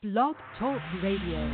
Blog Talk Radio.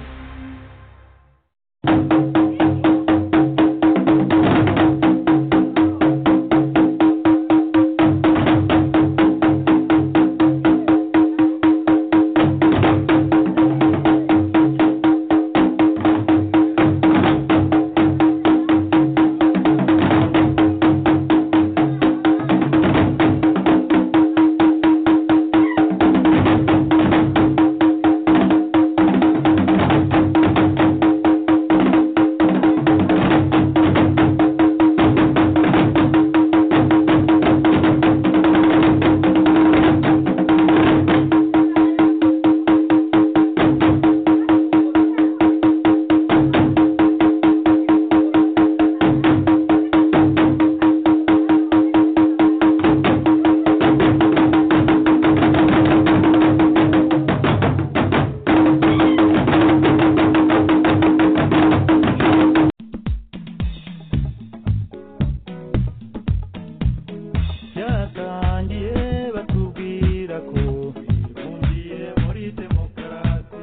byatangiye batubwira ko bifungiye muri demokarasi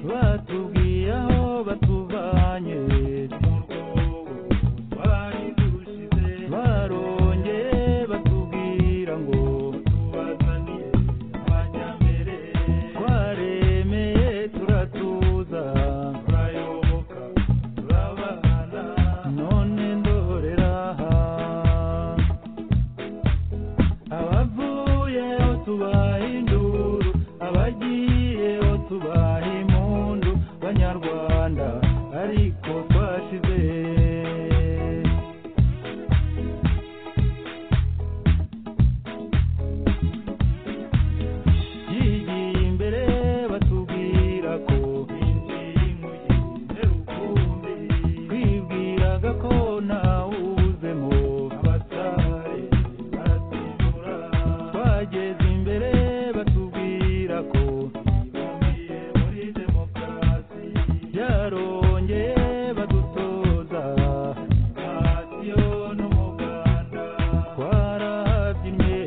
batubwiye aho batuvanye mu rwobo twari dushize barongeye batubwira ngo tubazaniye abanyambere twaremeye turatuza turayoboka turabana none ndorera aha abavuyeho tubaha induru abagiyeho tubaha impundu banyarwanda ariko twashize yigiye imbere batubwira ko binjiye mu gihe rukumbi twibwiraga ko ntawuzemo abatari baratubura twageze imbere batubwira ko bibumbiye muri demokarasi byarongeye badutoza radiyo n'umuganda twarabyinnye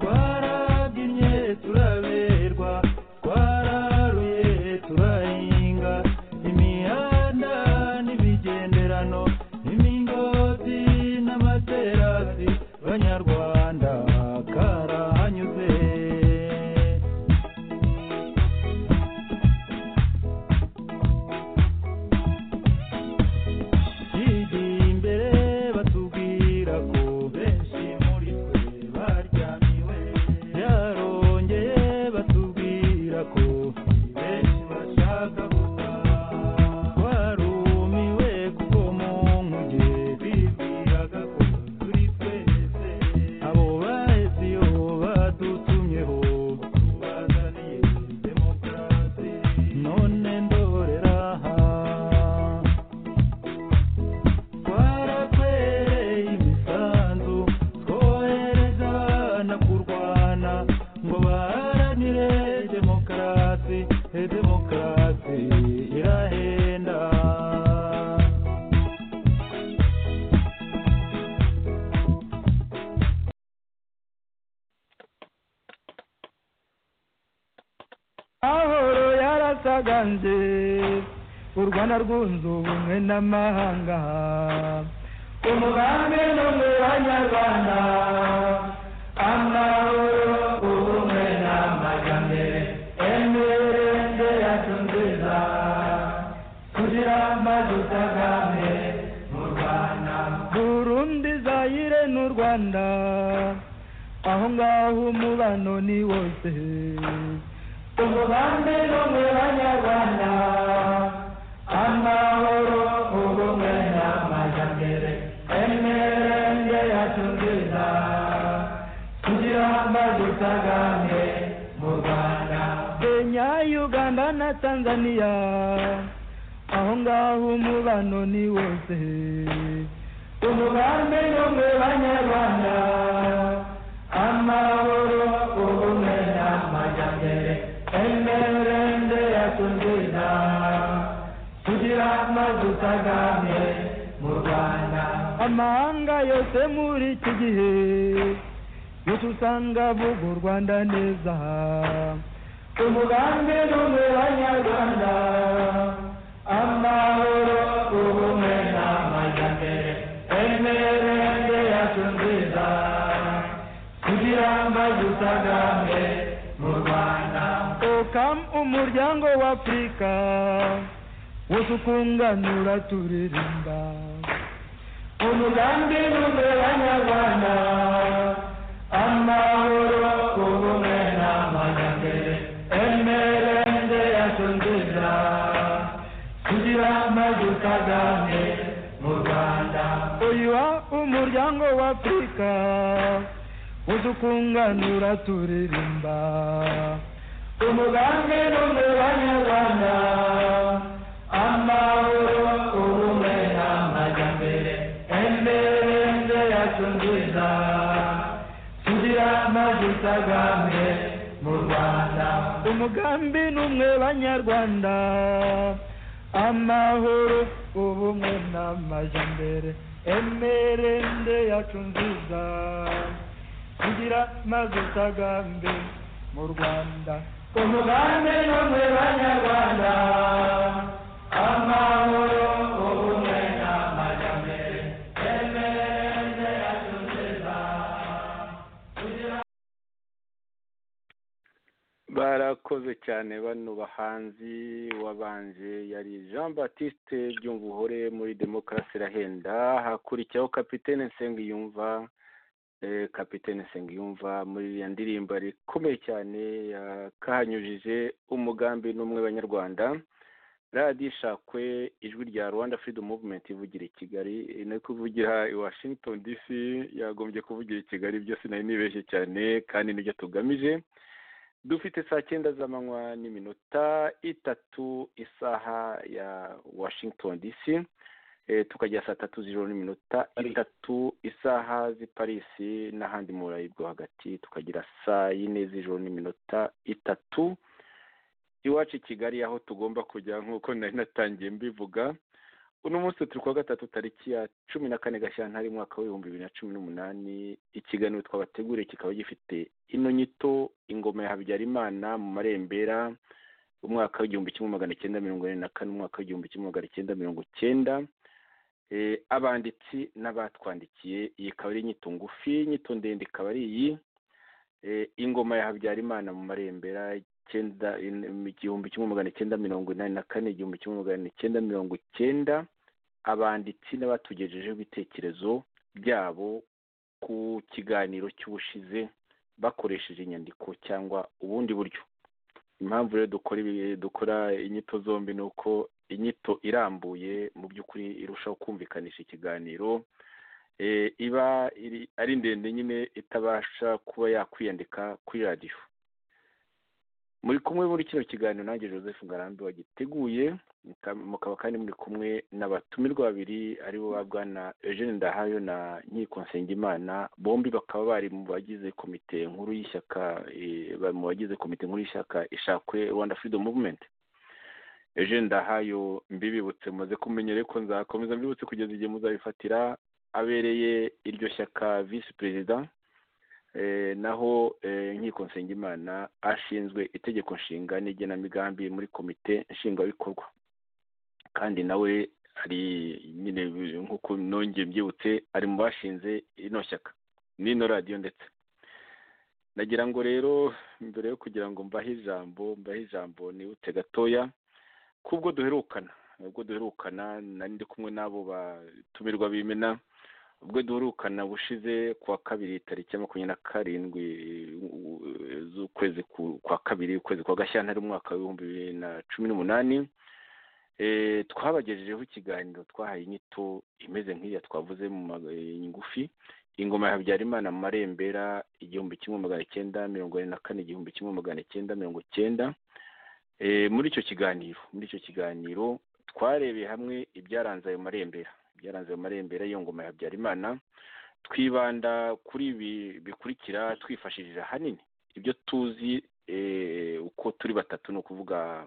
twarabyinnye turaberwa twararuye turahinga imihanda n'ibigenderano n'imingoti n'amaterasi banyarwanda karahanyuze yigiye imbere batubwira ko benshi muri twe baryamiwe byarongeye batubwira ko benshi bashaka gutaha twarumiwe kuko mu nkuge bibwiraga ko turi twese abo baheze iyo badutumyeho tubazaniye demokarasi none ndorera aha twaratwereye imisanzu twohereza abana kurwana ngo baharanire demokarasi eh, demokarasi irahenda ahoro yarasaganje u rwanda rwunze ubumwe n'amahanga umugambi no mu banyarwanda amahoro ubumwe n'amajyambere emerende yacu nziza kugira amazu utagame mu rwanda burundi zayire n'u rwanda aho ngaho umubano ni wose umugambi no mu banyarwanda amahoro ubumwe n'amajyambere emerende yacu nziza kugira amazi utagame mu rwanda kenya uganda na tanzania aho ngaho umubano ni wose umugambi no mu banyarwanda amahoro ubumwe n'amajyambere emerende yacu nziza kugira amazi utagame mu rwanda amahanga yose muri iki gihe yose usanga avuga u rwanda neza Umugande n'umuranyarwanda amahoro ubumwe n'amajyambere emerende yacu nziza kugira amazi utagambe mu rwanda okam umuryango w'afurika wose ukunganura turirimba umugambi n'umuranyarwanda amahoro ubumwe n'amajyambere emerende yacu nziza kugira amazi utagambe mu rwanda uyu umuryango w'afurika uza ukunganura turirimba umugambi n'umuranyarwanda amahoro ubumwe n'amajyambere emberende yacu nziza tugira amazi utagambe mu rwanda umugambi n'umwe banyarwanda amahoro ubumwe n'amajyambere emberende yacu nziza tugira amazi utagambe mu rwanda umugambi n'umwe banyarwanda amahoro ubumwe n'amajyambere emerende yacu nziza tugira barakoze cyane bano bahanzi wabanje yari jean batiste byumvuhore muri demokarasi irahenda hakurikiyeho kapitene nsengiyumva eh, kapitene nsengiyumva muri iriya ndirimbo yari ikomeye cyane yakahanyujije umugambi n'umwe banyarwanda radiyo ishakwe ijwi rya rwanda freedom movement ivugira i kigali eh, no kuvugira i washington dc yagombye kuvugira i kigali byo sinari nibeshye cyane kandi nibyo tugamije dufite saa cyenda z'amanywa n'iminota itatu isaha ya washington dc eh, tukajya saa tatu z'ijoro n'iminota itatu isaha z'i parisi n'ahandi mu burayi bwo hagati tukagira saa yine z'ijoro n'iminota itatu iwacu i kigali aho tugomba kujya nk'uko nari natangiye mbivuga uno munsi turi kuwa gatatu tariki ya cumi na kane gashyantare umwaka w'ibihumbi bibiri na cumi n'umunani ikiganiro twabateguriye kikaba gifite ino nyito ingoma ya habyarimana mu marembera umwaka w'igihumbi kimwe magana cyenda mirongo ine na kane umwaka w'igihumbi kimwe magana cyenda mirongo cyenda Eh, abanditsi n'abatwandikiye iyi ikaba ari inyito ngufi inyito ndende ikaba ari iyi Eh, ingoma ya habyarimana mu marembera icyenda in- igihumbi kimwe magana cyenda mirongo inani na kane igihumbi kimwe magana cyenda mirongo cyenda abanditsi n'abatugejejeho ibitekerezo byabo ku kiganiro cy'ubushize bakoresheje inyandiko cyangwa ubundi buryo impamvu rero dukora ibi- dukora inyito zombi ni uko inyito irambuye mu by'ukuri irushaho kumvikanisha ikiganiro Eh, iba iri- ari ndende nyine itabasha kuba yakwiyandika kuri radiyo muri kumwe muri kino kiganiro nanjye joseph ngarambe wagiteguye muka- mukaba kandi muri kumwe n'abatumirwa babiri aribo ba bwana eugene ndahayo na nkiko nsengimana bombi bakaba bari mu bagize komite nkuru y'ishyaka eh, ba- mu bagize komite nkuru y'ishyaka ishakwe rwanda freedom movement eugene ndahayo mbibibutse mumaze kumenyere ko nzakomeza mbibutse kugeza igihe muzabifatira abereye iryo shyaka visi perezida Eh, naho eh, nkiko nsengimana ashinzwe itegeko nshinga n'igenamigambi muri komite nshingwabikorwa kandi nawe ari nyine nk'uko nongeye mbyibutse ari mu bashinze ino shyaka n'ino radiyo ndetse nagira ngo rero mbere yo kugira ngo mbahe ijambo mbahe ijambo nibutse gatoya kubwo duherukana ubwo duherukana nari ndi kumwe n'abo batumirwa bimena ubwo duherukana bushize kuwa kabiri tariki ya makumyabiri na karindwi eh, z'ukwezi ku- kwa kabiri ukwezi kwa gashyantare umwaka w'ibihumbi bibiri na cumi n'umunani Eh, twabagejejeho ikiganiro twahaye inyito imeze nk'iya twavuze mu ngufi ingoma ya habyarimana mu marembera igihumbi kimwe magana cyenda mirongo ine na kane igihumbi kimwe magana cyenda mirongo cyenda Eh, muri icyo kiganiro muri icyo kiganiro twarebeye hamwe ibyaranze ayo marembera ibyaranze ayo marembera y'iyo ngoma ya habyarimana twibanda kuri ibi bikurikira twifashishije ahanini ibyo tuzi eh, uko turi batatu ni ukuvuga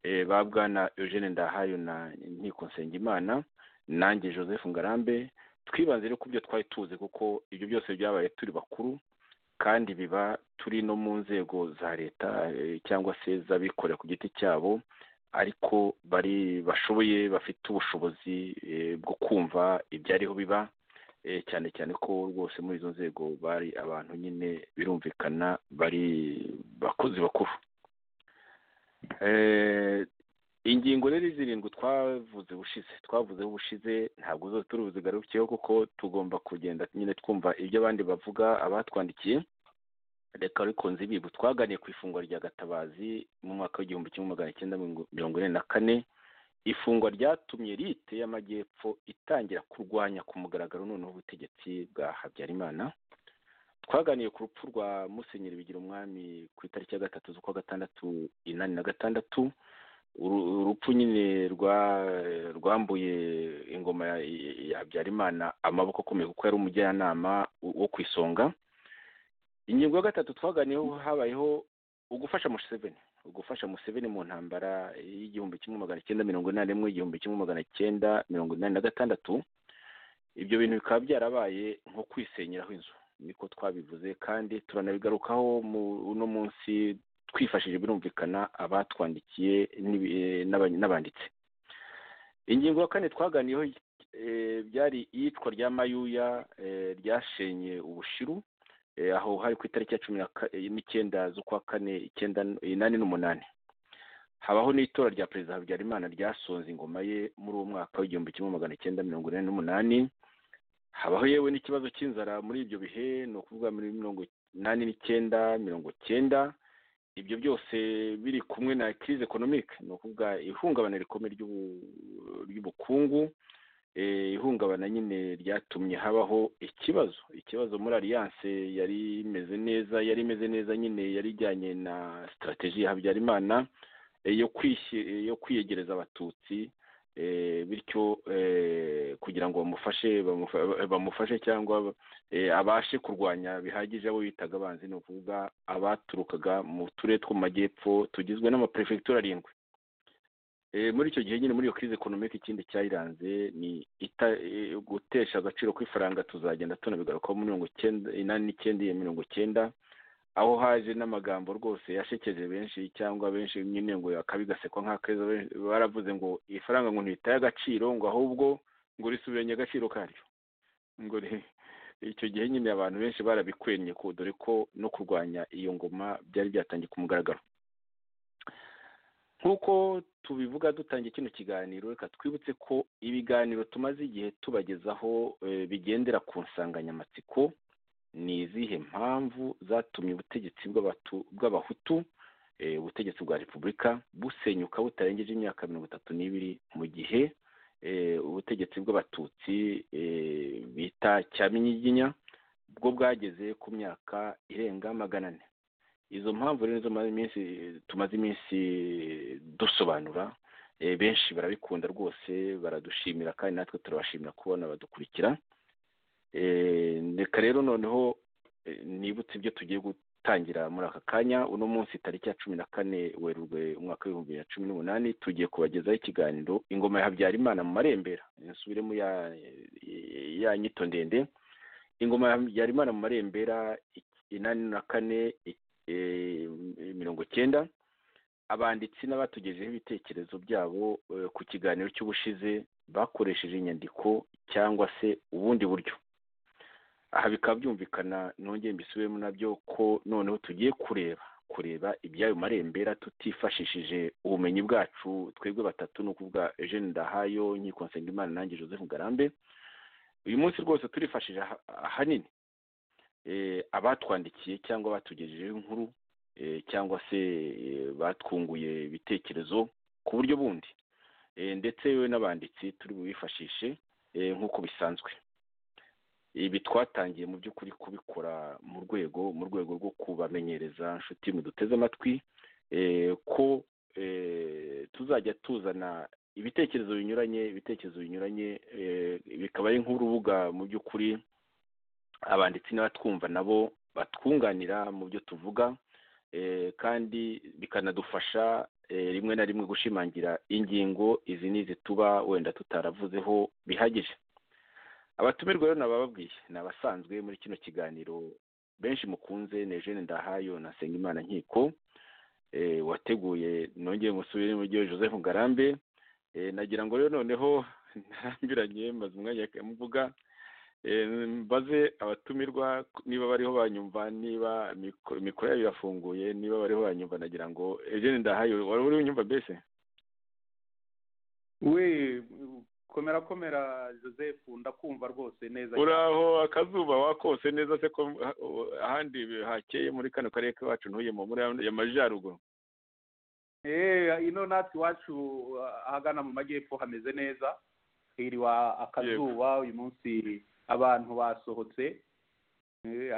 eh, ba bwana eugene ndahayo na nkiko nsengimana nanjye joseph ngarambe twibanze rero ku byo twari tuzi kuko ibyo byose byabaye turi bakuru kandi biba turi no mu nzego za leta cyangwa se z'abikorera ku giti cyabo ariko bari bashoboye bafite ubushobozi bwo kumva ibyariho biba cyane cyane ko rwose muri izo nzego bari abantu nyine birumvikana bari bakozi bakuru ingingo rero zirindwi twavuze ubushize twavuzeho ubushize ntabwo zose turi buzigarukeho kuko tugomba kugenda nyine twumva ibyo abandi bavuga abatwandikiye reka ariko nzibibu twaganiye ku ifungwa rya gatabazi mu mwaka w'igihumbi kimwe magana cyenda mirongo ine na kane ifungwa ryatumye lite y'amajyepfo itangira kurwanya ku mugaragaro noneho ubutegetsi bwa habyarimana twaganiye ku rupfu rwa musenyeri bigira umwami ku itariki ya gatatu z'ukwa gatandatu inani na gatandatu urupfu nyine rwambuye ingoma ya habyarimana amaboko akomeye kuko yari umujyanama wo ku isonga ingingo ya gatatu twaganiyeho habayeho ugufasha museveni ugufasha museveni mu ntambara y'igihumbi kimwe magana cyenda mirongo inani n'imwe igihumbi kimwe magana cyenda mirongo inani na gatandatu ibyo bintu bikaba byarabaye nko kwisenyeraho inzu niko twabivuze kandi turanabigarukaho uno munsi twifashishije birumvikana abatwandikiye n'abanditsi ingingo ya kane twaganiyeho byari iyicwa rya mayuya ryashenye ubushiru aho hari ku itariki ya cumi n'icyenda z'ukwa kane icyenda inani n'umunani habaho n'itora rya perezida habyarimana ryasonze ingoma ye muri uwo mwaka w'igihumbi kimwe magana cyenda mirongo inani n'umunani habaho yewe n'ikibazo cy'inzara muri ibyo bihe ni ukuvuga muri mirongo inani n'icyenda mirongo cyenda ibyo byose biri kumwe na kirize ekonomike ni ukuvuga ihungabana rikomeye ry'ubukungu ihungabana nyine ryatumye habaho ikibazo ikibazo muri aliyanse yari imeze neza yari imeze neza nyine yari ijyanye na sitarategi ya habyarimana yo kwiyegereza abatutsi bityo kugira ngo bamufashe bamufashe cyangwa abashe kurwanya bihagije abo bitaga abanzi ni ukuvuga abaturukaga mu turere two mu majyepfo tugizwe n'amaperefegitura arindwi muri icyo gihe nyine muri iyo kirize ekonomike ikindi cyayiranze ni gutesha agaciro kw'ifaranga tuzagenda tunabigarukaho muri mirongo icyenda inani n'icyenda iyo mirongo icyenda aho haje n'amagambo rwose yashekeje benshi cyangwa benshi nyine ngo akabigasekwa nk'akeza baravuze ngo ifaranga ngo ntitaye agaciro ngo ahubwo ngo risubiranye agaciro karyo ngo icyo gihe nyine abantu benshi barabikwennye ko dore ko no kurwanya iyo ngoma byari byatangiye ku mugaragaro nk'uko tubivuga dutangiye kino kiganiro reka twibutse ko ibiganiro tumaze igihe tubagezaho bigendera ku nsanganyamatsiko ni izihe mpamvu zatumye ubutegetsi bw'abahutu ubutegetsi bwa repubulika busenyuka butarengeje imyaka mirongo itatu n'ibiri mu gihe ubutegetsi bw'abatutsi bita cyaminyiginya bwo bwageze ku myaka irenga magana ane izo mpamvu rero tumaze iminsi dusobanura benshi barabikunda rwose baradushimira kandi natwe turabashimira kubona badukurikira reka rero noneho nibutse ibyo tugiye gutangira muri aka kanya uno munsi tariki ya cumi na kane werurwe umwaka w'ibihumbi bibiri na cumi n'umunani tugiye kubagezaho ikiganiro ingoma ya habyarimana mu marembera nsubiremo ya nyito ndende ingoma ya habyarimana mu marembera inani na kane mirongo icyenda abanditsi n'abatugejeho ibitekerezo byabo ku kiganiro cy'ubushize bakoresheje inyandiko cyangwa se ubundi buryo aha bikaba byumvikana nongeye mbisubiremo nabyo ko noneho tugiye kureba kureba iby'ayo marembera tutifashishije ubumenyi bwacu twebwe batatu ni ukuvuga eugene ndahayo nkiko nsengimana nanjye joseph ngarambe uyu munsi rwose turifashije ahanini abatwandikiye cyangwa abatugejejeho inkuru cyangwa se batwunguye ibitekerezo ku buryo bundi ndetse yewe n'abanditsi turi bubifashishe nk'uko bisanzwe ibi twatangiye mu by'ukuri kubikora mu rwego mu rwego rwo kubamenyereza inshuti muduteze amatwi ko tuzajya tuzana ibitekerezo binyuranye ibitekerezo binyuranye bikaba ari nk'urubuga mu by'ukuri abanditsi n'abatwumva nabo batwunganira mu byo tuvuga kandi bikanadufasha rimwe na rimwe gushimangira ingingo izi n'izi tuba wenda tutaravuzeho bihagije abatumirwa rero nabababwiye ni abasanzwe muri kino kiganiro benshi mukunze ni eugene ndahayo na nsengimana nkiko wateguye nongeye musubire muri byo joseph ngarambe nagira ngo rero noneho ntarambiranye maze umwanya mvuga mbaze abatumirwa niba bariho banyumva niba mikoro yabo irafunguye niba bariho banyumva nagira ngo eugene ndahayo wari uri unyumva mbese we komera komera joseph ndakumva rwose neza uraho akazuba wakose neza se ko ahandi hakeye muri kano karere kacu ntuyemo muri amajyaruguru eee ino natwe iwacu ahagana mu majyepfo hameze neza hiriwa akazuba uyu munsi abantu basohotse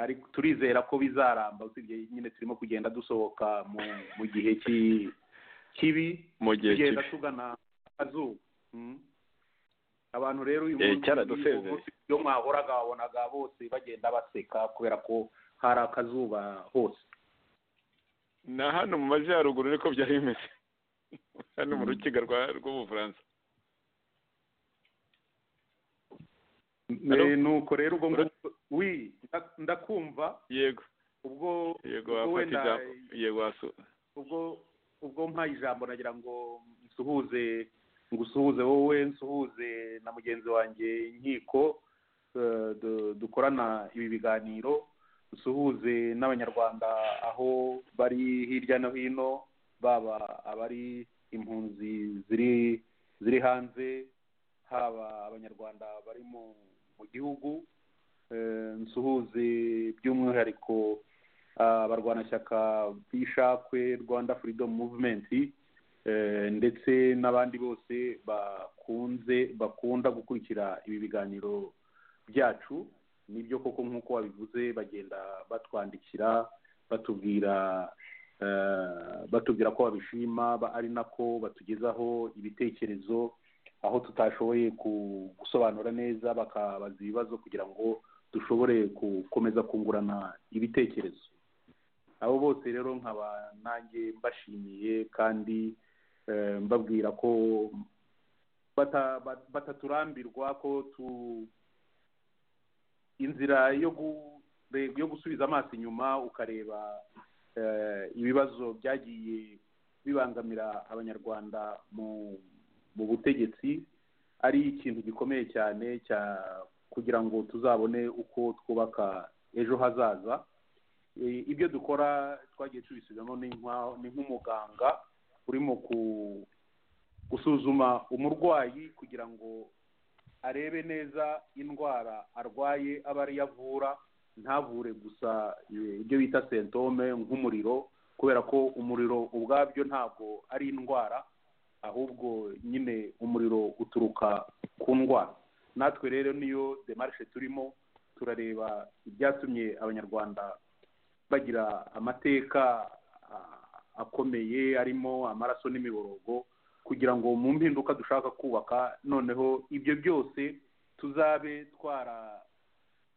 ariko turizera ko bizaramba usibye nyine turimo kugenda dusohoka mu gihe kibi mu gihe kibi tugenda tugana akazuba abantu rero uyu Eh, cyaradusezeye. munsi iyo mwahoraga wabonaga bose bagenda baseka kubera ko hari akazuba hose na hano mu majyaruguru niko byari bimeze hano mu rukiga rwa- rw'ubufaransa Hello? Eh, nuko rero ubwo ngubwo wi nda- ndakumva yego ubwo yego ubwo wafata wenda ijambo yego wasu ubwo ubwo mpaye ijambo nagira ngo nsuhuze ngusuhuze wowe nsuhuze na mugenzi wanjye inkiko eh, du- dukorana ibi biganiro dusuhuze n'abanyarwanda aho bari hirya no hino baba abari impunzi ziri ziri hanze haba abanyarwanda bari mu mu gihugu eh, nsuhuze by'umwihariko abarwanashyaka b'ishakwe rwanda freedom movement eh, ndetse n'abandi bose bakunze bakunda gukurikira ibi biganiro byacu nibyo koko nk'uko wabivuze bagenda batwandikira batubwira eh, batubwira ko babishima ba- ari nako batugezaho ibitekerezo aho tutashoboye ku- gusobanura neza bakabaza ibibazo kugira ngo dushobore gukomeza kungurana ibitekerezo abo bose rero nkaba nanjye mbashimiye kandi eh, mbabwira ko bata- bat- bataturambirwa ko tu inzira yo gure- yo gusubiza amaso inyuma ukareba eh, ibibazo byagiye bibangamira abanyarwanda mu mu butegetsi ari ikintu gikomeye cyane cya kugira ngo tuzabone uko twubaka ejo hazaza E, ibyo dukora twagiye tubisubiramo ni nka- ni nk'umuganga urimo ku- gusuzuma umurwayi kugira ngo arebe neza indwara arwaye aba ariyo avura ntavure gusa e, ibyo bita sentome nk'umuriro kubera ko umuriro ubwabyo ntabwo ari indwara ahubwo nyine umuriro uturuka ku ndwara natwe rero niyo demarishe turimo turareba ibyatumye abanyarwanda bagira amateka ah, akomeye arimo amaraso n'imiborogo kugira ngo mu mpinduka dushaka kubaka noneho ibyo byose tuzabe twara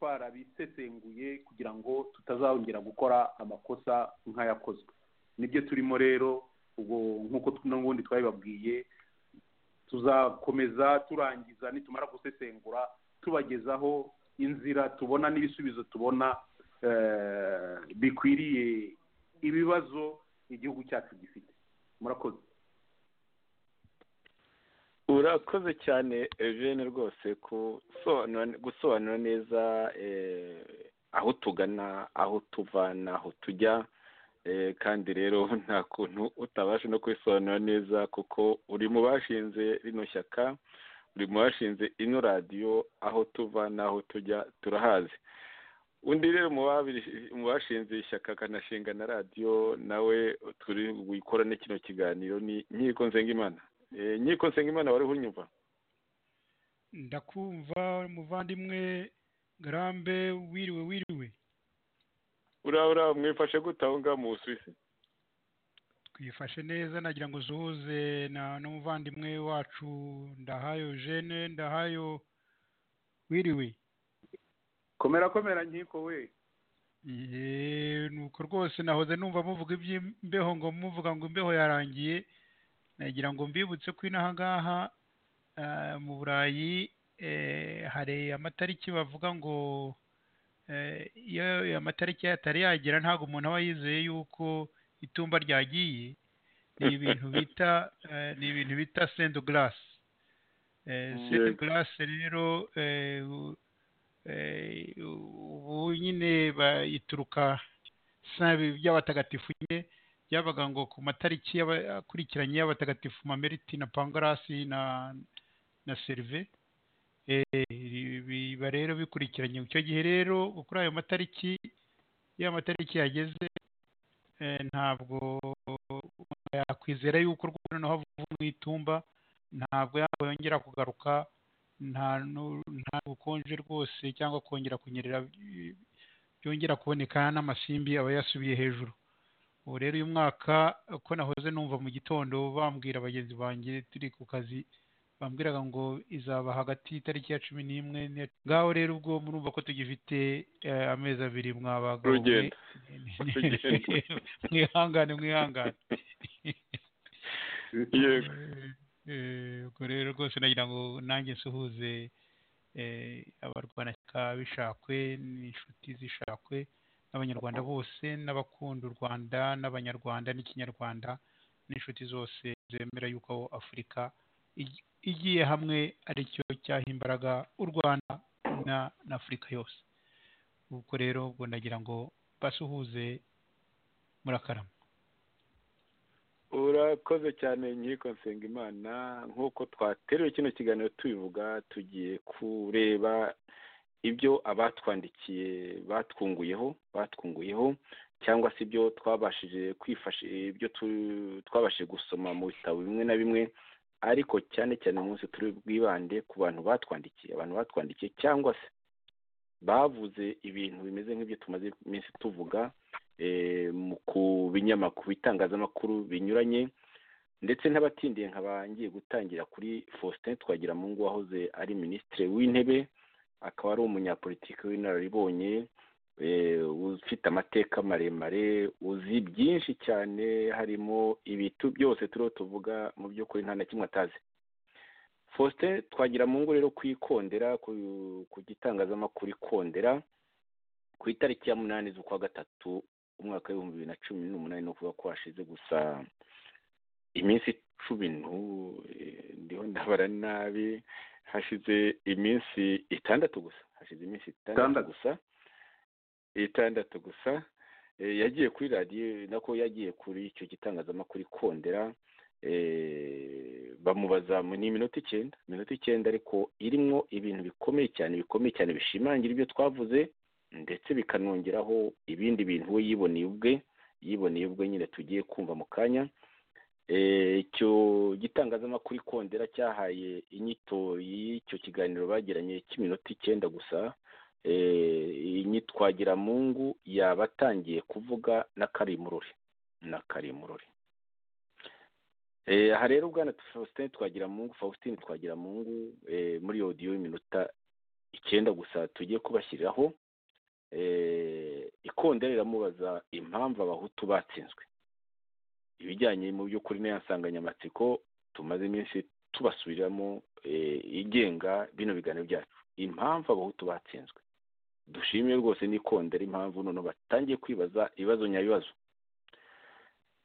twarabisesenguye kugira ngo tutazongera gukora amakosa nk'ayakozwe nibyo turimo rero ubwo nk'uko t- n'ubundi twabibabwiye tuzakomeza turangiza nitumara gusesengura tubagezaho inzira tubona n'ibisubizo tubona eh, bikwiriye ibibazo igihugu cyacu gifite murakoze urakoze cyane eugene rwose gusobanura- gusobanura neza eh, aho tugana aho tuva n'aho tujya Eh, kandi rero nta kuntu utabasha no kubisobanura neza kuko uri mu bashinze rino shyaka uri mu bashinze ino radiyo aho tuva n'aho tujya turahazi undi rero mu babiri- mu bashinze ishyaka akanashinga na radiyo nawe turi wikorane kino kiganiro ni nkiko nzengimana Eh, nkiko nsengimana wari unyumva ndakumva muvandimwe garambe wiriwe wiriwe uriya uriya mwifashe gute aho ngaho mu busuwisi twifashe neza nagira ngo usuhuze na n'umuvandimwe wacu ndahayo jene ndahayo wiriwe komera komera nkiko we Yee, nuko rwose nahoze numva muvuga iby'imbeho ngo muvuga ngo imbeho yarangiye nagira ngo mbibutse ko inaha ngaha ah, mu burayi eh, hari amatariki bavuga ngo iyo amatariki yatari yagera ntabwo umuntu aba yizeye yuko itumba ryagiye ni ibintu bita eh, ni ibintu bita sendo garasi sendo garasi rero eh, u- eh, ubu nyine bayituruka sabi by'abatagatifu nyine byabaga ngo ku matariki y'aba- akurikiranye y'abatagatifu mameriti na pangarasi na na serive Eh, biba rero bikurikiranye icyo gihe rero kuri ayo matariki iyo amatariki yageze eh, ntabwo umuntu yakwizera yuko rwose noneho avuye mu itumba ntabwo yaba yongera kugaruka nta nu- nta bukonje rwose cyangwa kongera kunyerera eh, byongera kuboneka n'amasimbi aba yasubiye hejuru ubu rero uyu mwaka uko nahoze numva mu gitondo bambwira bagenzi banjye turi ku kazi bambwiraga ngo izaba hagati y'itariki ya cumi n'imwe n'iya- ngaho rero ubwo murumva ko tugifite eh, amezi abiri mwabaga Urugendo. Urugendo. mwihangane mwihangane yego Eh, ubwo rero rwose nagira ngo nanjye nsuhuze eh, abarwanashyaka b'ishakwe n'inshuti z'ishakwe n'abanyarwanda bose n'abakunda u rwanda n'abanyarwanda n'ikinyarwanda n'inshuti zose zemera yuko afurika igi- igiye hamwe ari cyo cyaha imbaraga u rwanda na na afurika yose ubwo rero ubwo nagira ngo basuhuze murakarama urakoze cyane nkiko nsengimana nk'uko twateruye kino kiganiro tubivuga tugiye kureba ibyo abatwandikiye batwunguyeho batwunguyeho cyangwa se ibyo twabashije kwifasha ibyo tu- twabashije gusoma mu bitabo bimwe na bimwe ariko cyane cyane uyu munsi turi bwibande ku bantu batwandikiye abantu batwandikiye cyangwa se bavuze ibintu bimeze nk'ibyo tumaze iminsi tuvuga eh, mu- ku binyamakuru bitangazamakuru binyuranye ndetse n'abatindiye nkaba ngiye gutangira kuri faustin twagiramungu wahoze ari minisitiri w'intebe akaba ari umunyapolitiki w'inararibonye eh, ufite amateka maremare uzi byinshi cyane harimo ibitu byose turiho tuvuga mu by'ukuri nta na kimwe atazi faustin twagiramungu rero ku ikondera ku- ku gitangazamakuru ikondera ku itariki ya munani z'ukwa gatatu umwaka w'ibihumbi bibiri na cumi n'umunani ni ukuvuga ko hashize gusa iminsi cumi n'u- eh, ndiho ndabara nabi hashize iminsi itandatu gusa hashize iminsi itandatu Itandatu. gusa itandatu gusa Eh, yagiye kuri radiyo nako yagiye kuri icyo gitangazamakuru ikondera eh, bamubaza mu- ni iminota icyenda iminota icyenda ariko irimo ibintu bikomeye cyane bikomeye cyane bishimangira ibyo twavuze ndetse bikanongeraho ibindi bintu we yiboneye ubwe yiboneye ubwe nyine tugiye kumva mu kanya Eh, icyo gitangazamakuru ikondera cyahaye inyito y'icyo kiganiro bagiranye cy'iminota icyenda gusa eh, iyi twagiramungu yaba atangiye kuvuga na karimurori na karimurori Eh, aha rero bwana faustin twagiramungu faustin twagiramungu eh, muri iyo odiyo y'iminota icyenda gusa tugiye kubashyiriraho eh, ikondera riramubaza impamvu abahutu batsinzwe ibijyanye mu by'ukuri n'iyo nsanganyamatsiko tumaze iminsi tubasubiriramo eh, igenga bino biganiro byacu impamvu abahutu batsinzwe dushimiye rwose n'ikondera impamvu noneho batangiye kwibaza ibibazo nyabibazo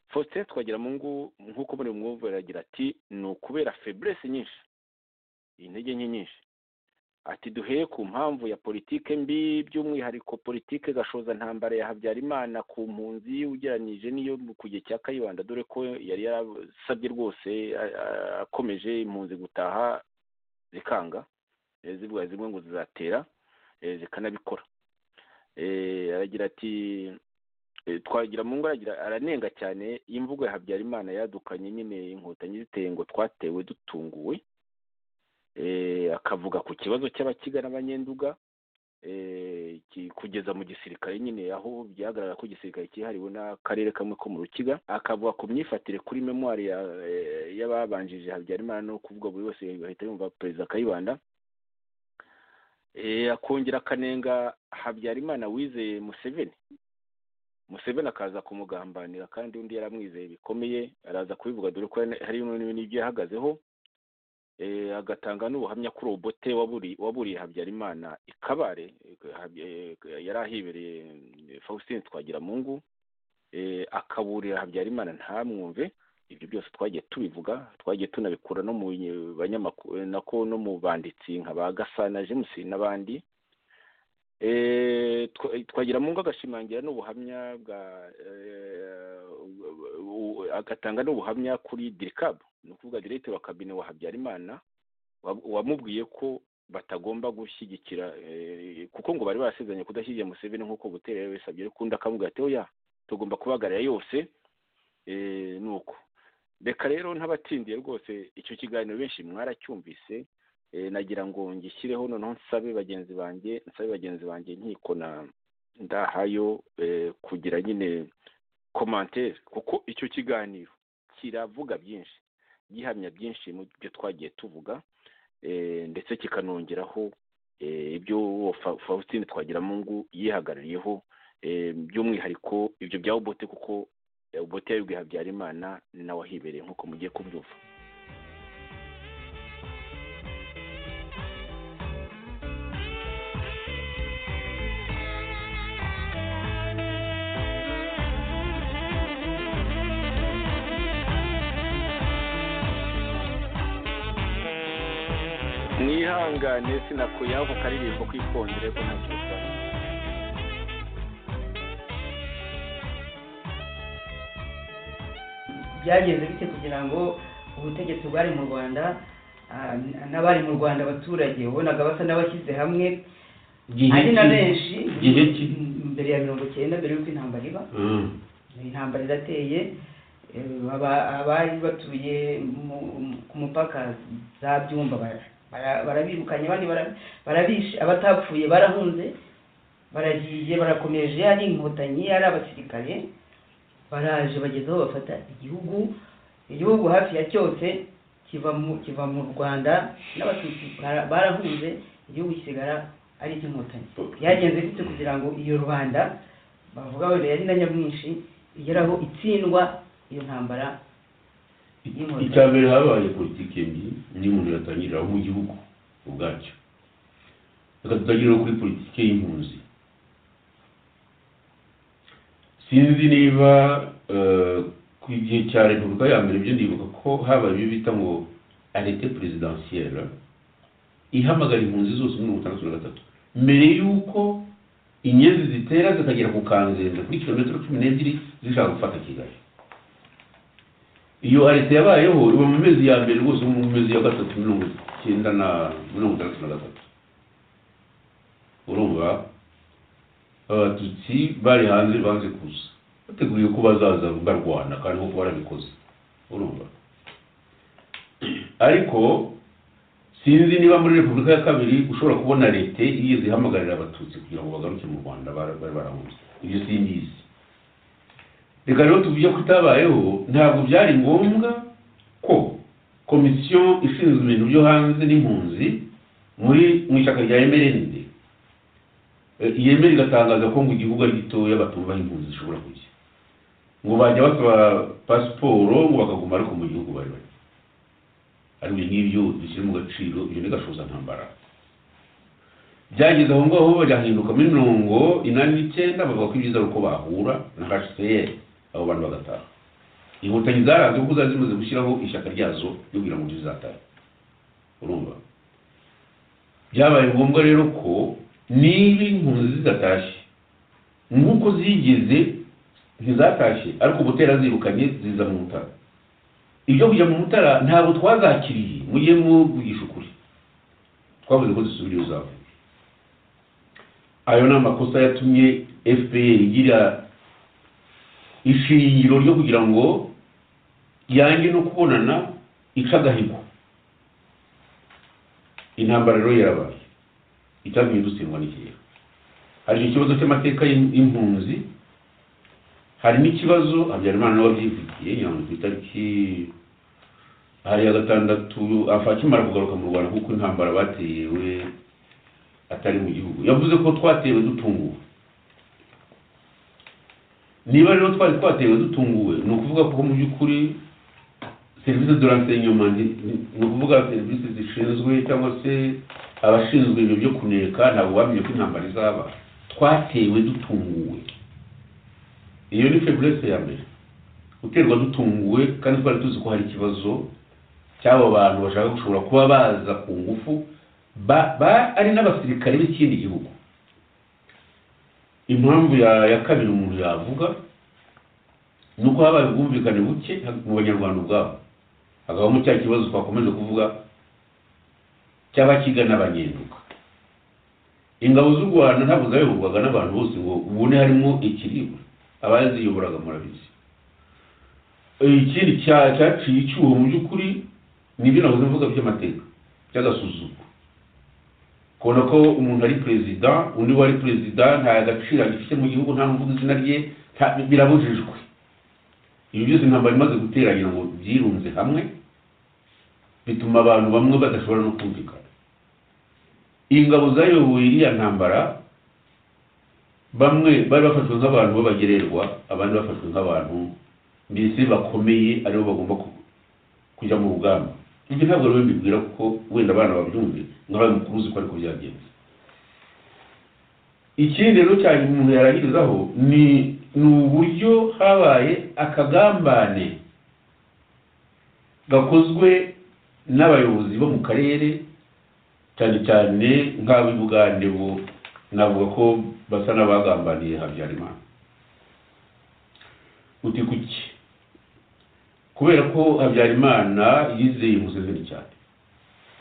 faustin twagiramungu nk'uko muri bumwumvira agira ati ni ukubera feburese nyinshi intege nke nyinshi ati duheye ku mpamvu ya politike mbi by'umwihariko politike gashoza ntambara ya habyarimana ku mpunzi ugereranyije n'iyo ku gihe cya kayibanda dore ko yari yarasabye rwose a- a- akomeje impunzi gutaha zikanga eh, zivuga zimwe ngo zizatera eh, zikanabikora Eh, aragira ati eh, twagira mu ngo aragira aranenga cyane iyo imvugo ya habyarimana yadukanye nyine inkotanyi ziteye ngo twatewe dutunguwe eh, akavuga ku kibazo cy'abakiga n'abanyenduga eh, ki- kugeza mu gisirikare nyine aho byagaragara ko igisirikare cyihariwe n'akarere kamwe ko mu rukiga akavuga ku myifatire kuri memwari ya, eh, y'ababanjije habyarimana no kuvuga buri wese ahita yumva perezida kayibanda eh, akongera akanenga habyarimana wizeye museveni museveni akaza kumugambanira kandi undi yaramwizeye bikomeye araza kubivuga dore ko hari n'ibyo yahagazeho agatanga n'ubuhamya ko robote waburiye habyarimana ikabare yari ahibereye faustin twagiramungu akaburira habyarimana ntamwumve ibyo byose twagiye tubivuga twagiye tunabikura no mu banyamakuru nako no mu banditsi nka ba gasana james n'abandi twagira mu ngo agashimangira n'ubuhamya bwa agatanga n'ubuhamya kuri dirikabu ni ukuvuga diregite wa kabine wa habyarimana wamubwiye ko batagomba gushyigikira kuko ngo bari basezeranye kudashyigikira museveni nk'uko butera yabisabye ariko undi akavuga ati oya tugomba kubagarira yose ni uko reka rero ntabatindiye rwose icyo kiganiro benshi mwaracyumvise nagira ngo ngishyireho noneho nsabe bagenzi banjye nsabe bagenzi banjye nkiko na ndahayo kugira nyine komantere kuko icyo kiganiro kiravuga byinshi gihamya byinshi mu byo twagiye tuvuga ndetse kikanongeraho ibyo faustin twagiramungu yihagarariyeho by'umwihariko ibyo bya ubote kuko ubote yabibwiye habyarimana nawe ahibereye nk'uko mugiye kubyumva mwihangane sinakuyaho ku karirimbo k'ikondere ko ntabwo bitwaye byagenze bityo kugira ngo ubutegetsi bwari mu rwanda n'abari mu rwanda abaturage ubonaga basa n'abashyize hamwe ari na benshi gihe ki mbere ya mirongo icyenda mbere y'uko intambara iba Mm. intambara irateye eh, aba- abari batuye mu- mu- ku mupaka za byumba bara- bara- barabirukanye abandi bara- barabishe abatapfuye barahunze baragiye barakomeje ari inkotanyi ari abasirikare baraje bageze aho bafata igihugu igihugu hafi ya cyose kiva mu kiva mu rwanda n'abatutsi bara- barahunze igihugu kisigara ari icy'inkotanyi byagenze bityo kugira ngo iyo rubanda bavuga wenda yari na nyamwinshi igeraho itsindwa iyo ntambara y'inkotanyi. icya mbere habaye politiki mbi ni umuntu yatangirira mu gihugu ubwacyo reka tutangirire kuri politiki y'impunzi sinzi niba eh, ku gihe cya repubulika ya mbere byo ndibuka ko habaye ibyo bita ngo arete perezidansiyere ihamagara impunzi zose muri mirongo itandatu na gatatu mbere y'uko inyenzi zitera zikagera ku kanzenze kuri kilometero cumi n'ebyiri zishaka gufata kigali iyo arite yabayeho iba mu mezi ya mbere rwose mu mezi ya gatatu mirongo icyenda na mirongo itandatu na gatatu urumva abatutsi bari hanze banze kuza bateguye ko bazaza barwana kandi koko barabikoze urumva ariko sinzi niba muri repubulika ya kabiri ushobora kubona leta iyo zihamagarira abatutsi kugira ngo bagaruke mu rwanda bara- bari barahunze ibyo simbizi reka rero tuvuge ko itabayeho ntabwo byari ngombwa ko komisiyo ishinzwe ibintu byo hanze n'impunzi muri mu ishyaka rya emerende yemera igatangaza ko ngo igihugu ari gitoya batumvaho impunzi zishobora kujya ngo bajya basaba pasiporo ngo bakaguma ariko mu gihugu bari bari ari ibyo ngibyo dushyire mu gaciro ibyo ni gashoza ntambara byageze aho ngaho bagahinduka muri mirongo inani n'icyenda bavuga ko ibyiza ari uko bahura na hcr abo bantu bagataha inkotanyi zaranze kuko zari zimaze gushyiraho ishyaka ryazo ryo kugira ngo rizatahe urumva byabaye ngombwa rero ko niba impunzi zidatashye nk'uko zigeze ntizatashye ariko butera zirukanye ziza mu mutara ibyo kujya mu mutara ntabwo twazakiriye mujye muvugisha ukuri twavuze ko zisubira iyo zavuye ayo ni amakosa yatumye fpr igira ishingiro ryo kugira ngo yange no kubonana ica agahigo intambara rero yarabaye itatumye dutsindwa n'ikigero hari ikibazo cy'amateka y'im- y'impunzi hari n'ikibazo habyarimana nawe abyivugiye ngira ngo ku itariki hari ya gatandatu afa akimara kugaruka mu rwanda kuko intambara batewe atari mu gihugu yavuze ko twatewe dutunguwe niba rero twari twatewe dutunguwe ni ukuvuga ko mu by'ukuri serivisi duransenyomandi ni ukuvuga serivisi zishinzwe cyangwa se abashinzwe ibintu byo kuneka ntabwo bamenye ko intambara izaba twatewe dutunguwe iyo ni feburese ya mbere guterwa dutunguwe kandi twari tuzi ko hari ikibazo cy'abo bantu bashaka gushobora kuba baza ku ngufu ba- ba- ari n'abasirikare b'ikindi gihugu impamvu ya ya kabiri umuntu yavuga ni uko habaye ubwumvikane buke mu banyarwanda ubwabo hakabamo cya kibazo twakomeje kuvuga cy'abakiga n'abanyenduka ingabo z'u rwanda ntabwo zayoborwaga n'abantu bose ngo ubone harimo ikiribwa abaziyoboraga murabizi ikindi cya- cyaciye icyuho mu by'ukuri ni ibyo nahoze mvuga by'amateka by'agasuzuguro kubona ko umuntu ari perezida undi wari perezida nta gaciro agifite mu gihugu nta n'uvuga izina rye nta- birabujijwe ibi byose intambara imaze guteranya ngo byirunze hamwe bituma abantu bamwe badashobora no kumvikana ingabo zayoboye iriya ntambara bamwe bari bafashwe nk'abantu b'abagererwa abandi bafashwe nk'abantu mbese bakomeye aribo bagomba ku- kujya mu rugamba ibyo ntabwo rero mbibwira kuko wenda abana babyumve nkabaye mukuru uzi ko ariko byagenze ikindi rero cyane umuntu yarahirizaho ni ni uburyo habaye akagambane gakozwe n'abayobozi bo mu karere cyane cyane nk'ab'i bugande bo navuga ko basa n'abagambaniye habyarimana uti kuki kubera ko habyarimana yizeye museveni cyane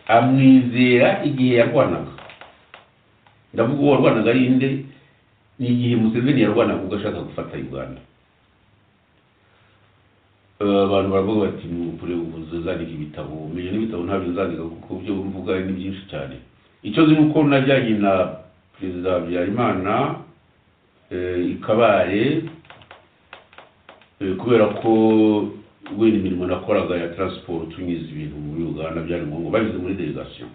amwizera igihe yarwanaga ndavuga uwo warwanaga ari nde ni igihe museveni yarwanaga ubwo ashaka gufata uganda Eh, abantu baravuga bati mupure ubuze zandika ibitabo menya n'ibitabo ntabyo nzandika kuko byo mvuga ni byinshi cyane icyo nzi ni uko najyanye na perezida habyarimana eh, i kabare Eh, kubera ko wenda imirimo nakoraga ya taransiporo tunyuze ibintu muri uganda byari ngombwa bageze muri delegasiyo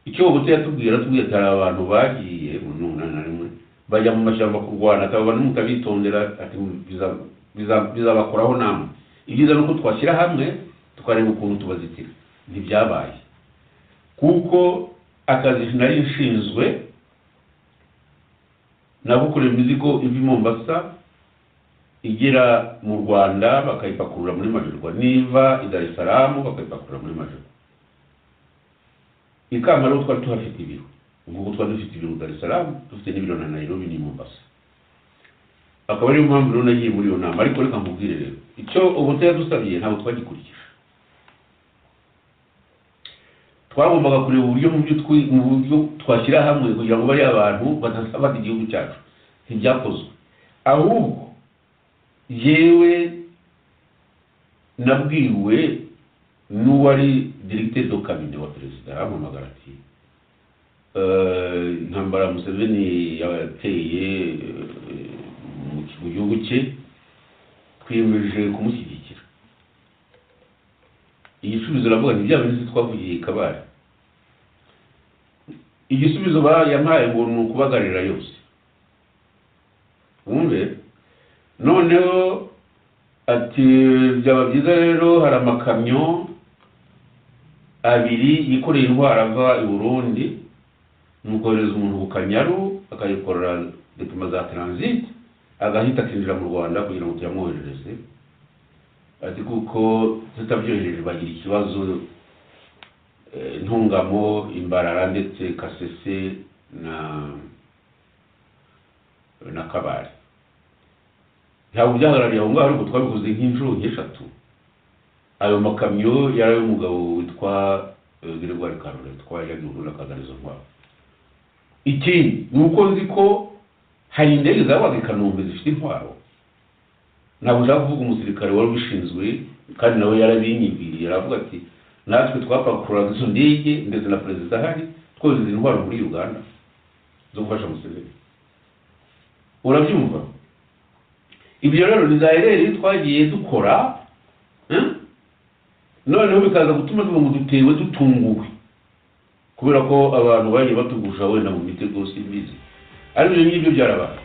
icyo ubu yatubwira atubwira atari abantu bagiye mu mirongo inani na rimwe bajya mu mashyamba kurwana ataba abantu mutabitondera ati biza- biza- bizabakoraho namwe ibyiza ni uko twashyira hamwe tukareba ukuntu tubazitira ntibyabaye kuko akazi nari nshinzwe nagukorera imizigo iva i mombasa igera mu rwanda bakayipakurura muri majerwa niva i dar es salaam bakayipakurura muri majerwa i kampala twari tuhafite ibiro ubwo twari dufite ibiro mu dar es salaam dufite n'ibiro na nairobi n'i mombasa akaba ariyo mpamvu rero nagiye muri iyo nama ariko reka nkubwire rero icyo ubuta yadusabye ntabwo twagikurikije twagombaga kureba uburyo mu byo twi- mu buryo twashyira hamwe kugira ngo bariya abantu badasabata igihugu cyacu ntibyakozwe ahubwo yewe nabwiwe n'uwari dirigite do kabine wa perezida arampamagara ati "Eh, intambara museveni yateye eh, mu ki- mu gihugu cye twiyemeje kumushyigikira igisubizo navuga ntibyaba nzi twavugiye kabari igisubizo ba- yampaye ngo ni ukubagarira yose wumve noneho ati byaba byiza rero hari amakamyo abiri yikoreye intwara ava i burundi nukohereza umuntu ku kanyaru akayikorera depima za taransite agahita akinjira mu rwanda kugira ngo tuyamwoherereze ati kuko tutabyohereje bagira ikibazo eh, ntungamo imbarara ndetse kasese na na kabare ntabwo byahagarariye aho ngaho ariko twabikoze nk'inshuro nk'eshatu ayo makamyo yari ay'umugabo witwa eh, Gregoire Karore twayaga ubu n'akagarizo ntwaro ikindi ni uko nzi ko hari indege zabaga i Kanombe zifite intwaro ntabwo ushaka kuvuga umusirikare wari ubishinzwe kandi nawe yarabinyibwiriye aravuga ati natwe twapakururaga izo ndege ndetse na perezida ahari twohereza intwaro muri uganda zo gufasha museveni urabyumva ibyo rero ni za ereri twagiye dukora eh? noneho bikaza gutuma tuba ngo dutewe dutunguwe kubera ko abantu bagiye batugusha wenda mu mitego simbizi ariko ibyo ngibyo byarabaye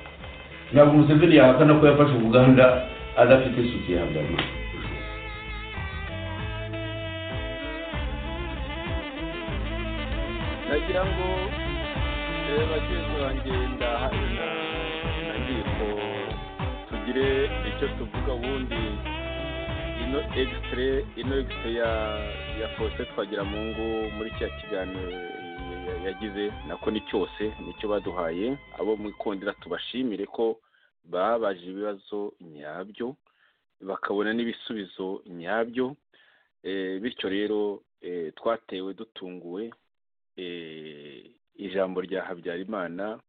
ntabwo umuseveni yahakana ko yafashe ubuganda adafite sutiye habyarimana nagira ngo eh, bagenzi banjye ndahaye na na nkiko tugire icyo tuvuga ubundi ino egisitire ino egisitire ya ya faustin twagiramungu muri kiriya kiganiro ya- ya- yagize nako ni cyose nicyo baduhaye abo mu ikondera tubashimire ko babaje ibibazo nyabyo bakabona n'ibisubizo nyabyo Eh, bityo rero eh, twatewe dutunguwe eh, ijambo rya habyarimana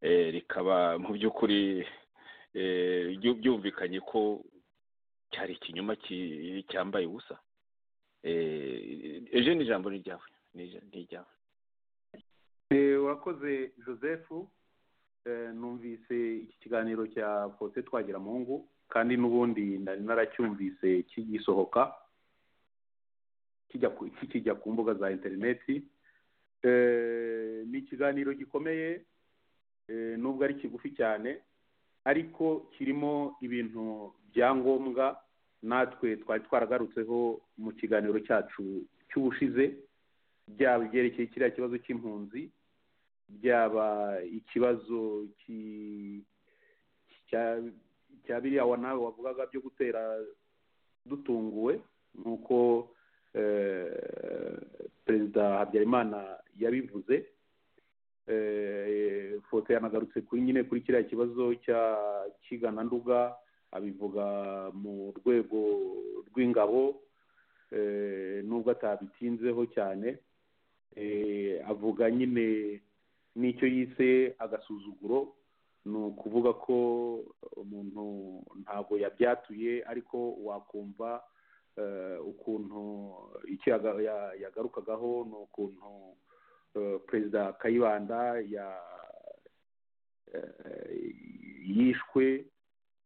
eh, rikaba mu by'ukuri eh, byu- byumvikanye ko cyari ikinyoma ki- cyambaye ubusa Eh, ejo ni ijambo ni iryawe ni ija- ni iryawe Eh, urakoze joseph Eh, numvise iki kiganiro cya faustin twagiramungu kandi n'ubundi nari naracyumvise kigisohoka kijya ku- kijya ku mbuga za interineti Eh, ni ikiganiro gikomeye eh, nubwo ari kigufi cyane ariko kirimo ibintu bya ngombwa natwe twari twaragarutseho mu kiganiro cyacu cy'ubushize byaba ibyerekeye kiriya kibazo cy'impunzi byaba ikibazo ki- cya- cya biriya wa nawe wavugaga byo gutera dutunguwe nk'uko eh, perezida habyarimana yabivuze eh, foto yanagarutse kuri nyine kuri kiriya kibazo cya kigana nduga abivuga mu rwego rw'ingabo eh, nubwo atabitinzeho cyane eh, avuga nyine n'icyo yise agasuzuguro ni ukuvuga ko umuntu ntabwo yabyatuye ariko wakumva eh, ukuntu icyo yaga- ya- yagarukagaho ni ukuntu eh, perezida kayibanda ya- eh, yishwe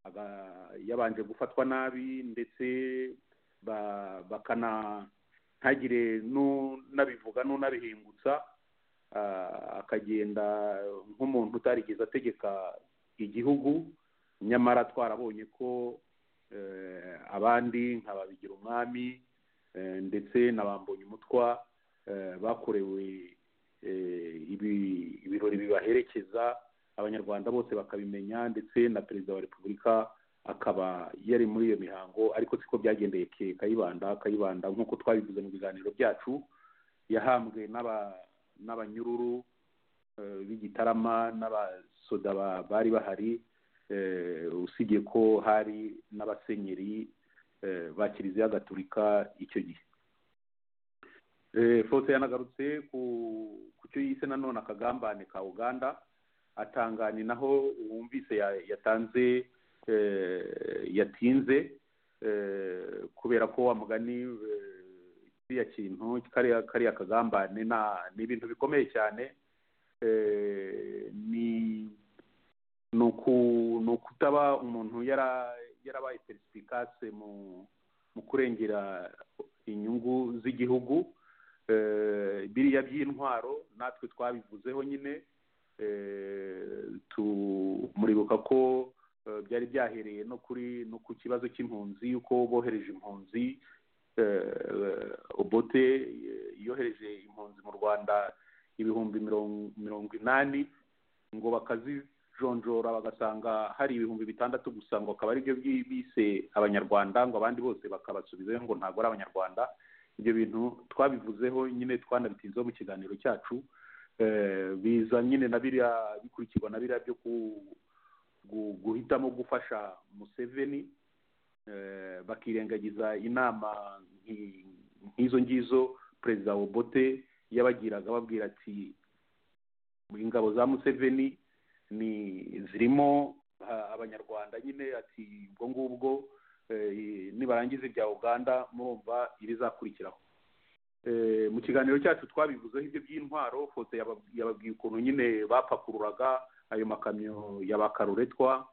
aga- yabanje gufatwa nabi ndetse ba- bakana ntagire nu- n'abivuga n'unabihingutsa ah, akagenda nk'umuntu utarigeze ategeka igihugu nyamara twarabonye ko eh, abandi nka babigira umwami eh, ndetse na ba Mbonyumutwa eh, bakorewe eh, ibi- ibirori bibaherekeza abanyarwanda bose bakabimenya ndetse na perezida wa repubulika akaba yari muri iyo mihango ariko siko byagendeye ke- kayibanda kayibanda nk'uko twabivuze mu biganiro byacu yahambwe n'aba n'abanyururu eh, b'igitarama n'abasoda ba- bari bahari eh, usibye ko hari n'abasenyeri eh, ba kiliziya gatolika icyo gihe Eh, fose yanagarutse ku ku cyo yise nanone akagambane ka uganda atanganye naho wumvise ya- yatanze eh, yatinze eh, kubera ko wa mugani eh, kiriya kintu kariya kariya kagambane na ni ibintu bikomeye cyane eh, ni ni uku- ni ukutaba umuntu yara- yarabaye perisifikase mu mu kurengera inyungu z'igihugu eh, biriya by'intwaro natwe twabivuzeho nyine eh, tu- muribuka ko eh, byari byahereye no kuri no ku kibazo cy'impunzi yuko bohereje impunzi eh, obote eh, yohereje impunzi mu rwanda ibihumbi mirongo mirongo inani ngo bakazijonjora bagasanga hari ibihumbi bitandatu gusa ngo akaba aribyo bi- bise abanyarwanda ngo abandi bose bakabasubizayo ngo ntabwo ari abanyarwanda ibyo bintu twabivuzeho nyine twanabitinzeho mu kiganiro cyacu eh, biza nyine na biriya bikurikirwa na biriya byo ku- gu- guhitamo gufasha museveni eh, bakirengagiza inama nki- nk'izo ngizo perezida obote yabagiraga babwira ati ingabo za museveni ni zirimo ah, abanyarwanda nyine ati ubwo ngubwo eh, nibarangiza ibya uganda murumva ibizakurikiraho Eh, mu kiganiro cyacu twabivuzeho ibyo by'intwaro foto yabab- yababwiye ukuntu nyine bapakururaga ayo makamyo ya ba karuretwa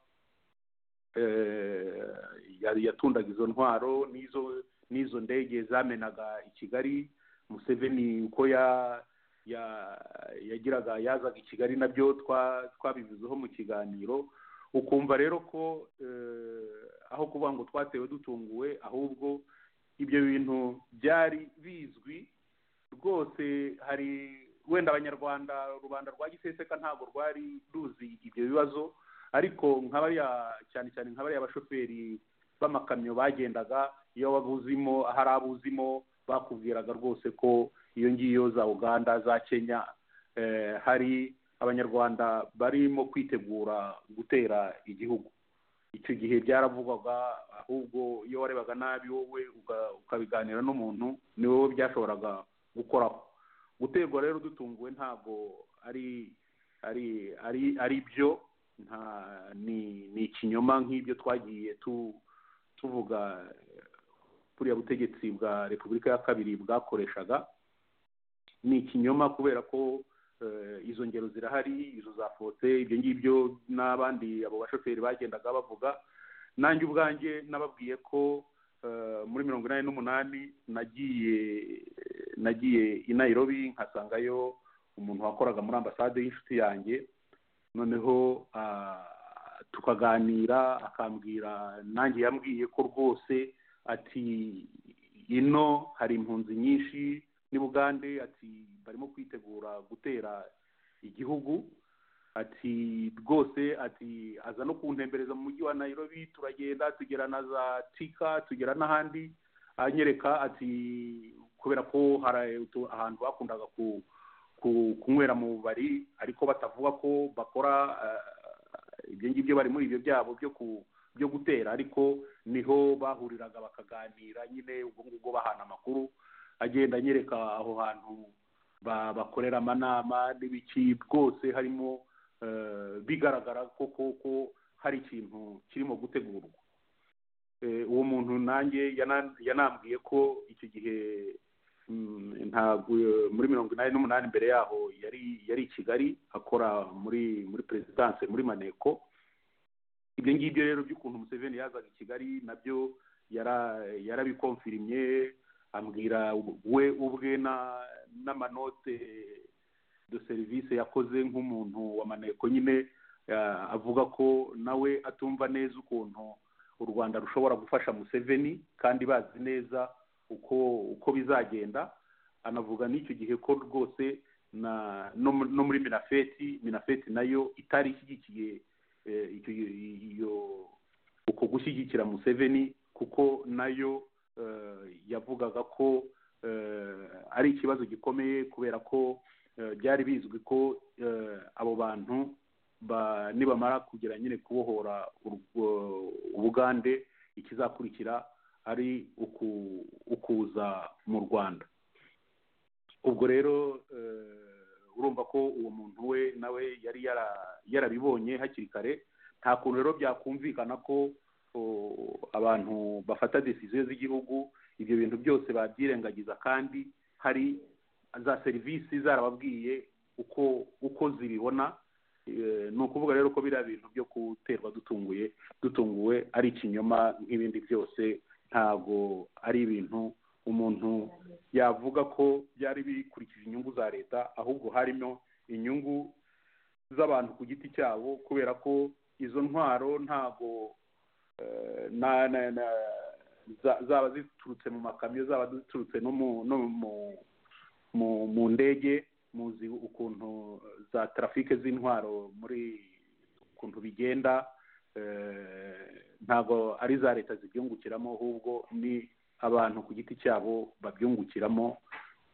eh, yari yatundaga izo ntwaro n'izo n'izo ndege zamenaga i kigali museveni uko ya ya yagiraga yazaga i kigali nabyo twa twabivuzeho mu kiganiro ukumva rero ko eh, aho kuvuga ngo twatewe dutunguwe ahubwo ibyo bintu byari bizwi rwose hari wenda abanyarwanda rubanda rwa giseseka ntabwo rwari ruzi ibyo bibazo ariko nk'abariya cyane cyane nk'abariya bashoferi b'amakamyo bagendaga iyo babuzimo hari abuzimo bakubwiraga rwose ko iyo ngiyo za uganda za kenya eh, hari abanyarwanda barimo kwitegura gutera igihugu icyo gihe byaravugwaga ahubwo iyo warebaga nabi wowe uka- ukabiganira n'umuntu ni wowe byashoboraga gukoraho guterwa rero dutunguwe ntabwo ari ari ari ari byo nta ni ni ikinyoma nk'ibyo twagiye tu tuvuga eh, buriya butegetsi bwa repubulika ya kabiri bwakoreshaga ni ikinyoma kubera ko eh, izo ngero zirahari izo zafotse ibyo ngibyo n'abandi abo bashoferi bagendaga bavuga nanjye ubwanjye nababwiye ko eh, muri mirongo inani n'umunani nagiye nagiye i nairobi nkasangayo umuntu wakoraga muri ambasade y'inshuti yanjye noneho ah, tukaganira akambwira nanjye yambwiye ko rwose ati ino hari impunzi nyinshi ni bugande ati barimo kwitegura gutera igihugu ati rwose ati aza no kuntembereza mu mujyi wa nairobi turagenda tugera na za tika tugera n'ahandi anyereka ati kubera ko hari utu- ahantu bakundaga ku ku- kunywera mu bubari ariko batavuga ko bakora eh, ibyo ngibyo bari muri ibyo byabo byo ku byo gutera ariko niho bahuriraga bakaganira nyine ubwo ngubwo bahana amakuru agenda anyereka aho hantu ba- bakorera amanama n'ibiki bwose harimo eh, bigaragara ko koko hari ikintu kirimo gutegurwa Eh, uwo muntu nanjye yana- yanambwiye ko icyo gihe mm, ntabwo muri mirongo inani n'umunani mbere yaho yari yari i kigali akora muri muri perezidanse muri maneko ibyo ngibyo rero by'ukuntu museveni yazaga i kigali nabyo yara- yarabikomfirimye ambwira we ubwe na- n'amanote de serivisi yakoze nk'umuntu wa maneko nyine eh, avuga ko nawe atumva neza ukuntu u rwanda rushobora gufasha museveni kandi bazi neza uko uko bizagenda anavuga n'icyo gihe ko rwose na no mu- no muri minafeti minafeti nayo itari ishyigikiye eh, icyo iyo uko gushyigikira museveni kuko nayo eh, yavugaga ko eh, ari ikibazo gikomeye kubera ko eh, byari bizwi ko eh, abo bantu ba- nibamara kugera nyine kubohora urwo- ubugande ikizakurikira ari uku- ukuza mu rwanda ubwo rero eh, urumva ko uwo muntu we nawe yari yara- yarabibonye hakiri kare nta kuntu rero byakumvikana ko o, abantu bafata desiziyo z'igihugu ibyo bintu byose babyirengagiza kandi hari za serivisi zarababwiye uko uko zibibona Eh, ni ukuvuga rero ko biriya bintu byo guterwa dutunguye dutunguwe ari ikinyoma nk'ibindi byose ntabwo ari ibintu umuntu yavuga ko byari bikurikije inyungu za leta ahubwo harimo inyungu z'abantu ku giti cyabo kubera ko izo ntwaro ntabwo eh, na- na- na- za- zaba ziturutse mu makamyo zaba ziturutse no mu- no mu mu mu ndege muzi ukuntu za trafike z'intwaro muri ukuntu bigenda eh, ntabwo ari za leta zibyungukiramo ahubwo ni abantu ku giti cyabo babyungukiramo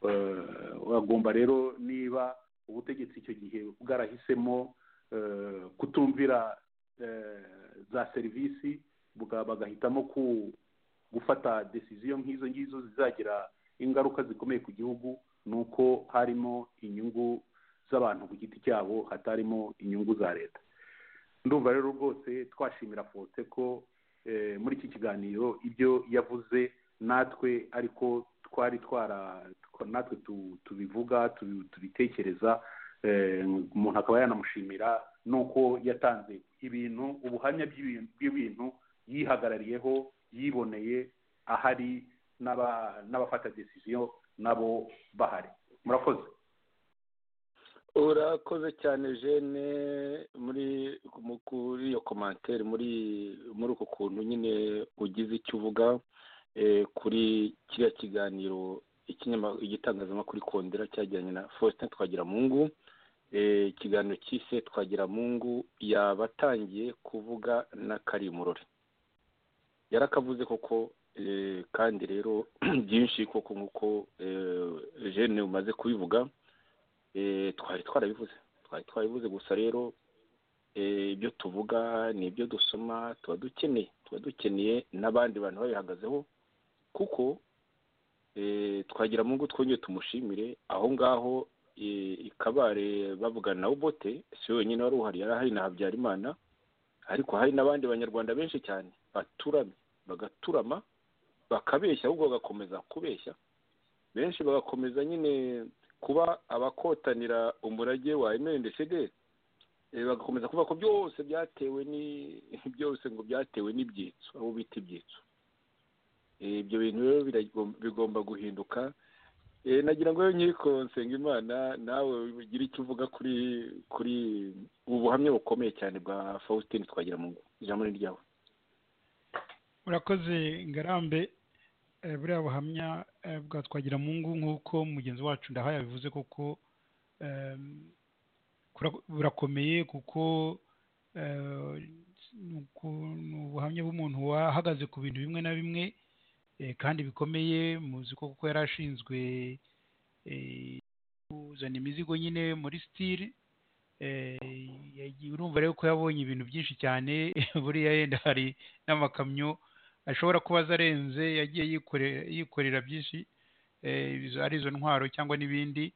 eh, bagomba rero niba ubutegetsi icyo gihe bwarahisemo eh, kutumvira eh, za serivisi buga- bagahitamo ku gufata desiziyo nk'izo ngizo zizagira ingaruka zikomeye ku gihugu ni uko harimo inyungu z'abantu ku giti cyabo hatarimo inyungu za leta ndumva rero rwose twashimira fote ko eh, muri iki kiganiro ibyo yavuze natwe ariko twari twara twa- natwe tu- tubivuga tubi- tubitekereza eh, umuntu akaba yanamushimira n'uko yatanze ibintu ubuhamya bw'ibintu- bw'ibintu yihagarariyeho yiboneye ahari n'aba- n'abafata desiziyo nabo bahari murakoze urakoze cyane jene muri mu- kuri iyo komantere muri muri uku kuntu nyine ugize icyo uvuga eh, kuri kiriya kiganiro ikinyama- igitangazamakuru ikondera cyajyanye na faustin twagiramungu Eh, ikiganiro cyise twagiramungu yabatangiye kuvuga na karimurori yarakavuze koko eh, kandi rero byinshi koko nk'uko eh, jene umaze kubivuga eh, twari twarabivuze twari twarabivuze gusa rero eh, ibyo tuvuga n'ibyo dusoma tuba dukeneye tuba dukeneye n'abandi bantu babihagazeho kuko eh, twagira mungu twongeye tumushimire aho ngaho eh, ikabare bavugana na ubote si we wenyine wari uhari yari ahari na habyarimana ariko hari n'abandi banyarwanda benshi cyane baturamye bagaturama bakabeshya ahubwo bagakomeza kubeshya benshi bagakomeza nyine kuba abakotanira umurage wa emeli ndeshegeri bagakomeza kuvuga ko byose byatewe ni byose ngo byatewe n'ibyitso abo bita ibyitso Eh, ibyo bintu rero biragom- bigomba guhinduka Eh, nagira ngo rero nkiko nsengimana nawe ugire icyo uvuga kuri kuri ubu buhamya bukomeye cyane bwa faustin twagira mu ijambo ni ryawe urakoze ngarambe eh, buriya buhamya eh, bwa twagira mu ngo nk'uko mugenzi wacu ndahaye yabivuze koko em, kura- burakomeye kuko eh, ni uku- ni ubuhamya bw'umuntu wahagaze ku bintu bimwe na bimwe eh, kandi bikomeye muzi ko kuko yari ashinzwe eh, kuzana imizigo nyine muri sitire eh, yagiye- urumva rero ko yabonye ibintu byinshi cyane buriya yenda hari n'amakamyo ashobora kuba aza arenze yagiye yikorera yikorera byinshi eh, izo- ari izo ntwaro cyangwa n'ibindi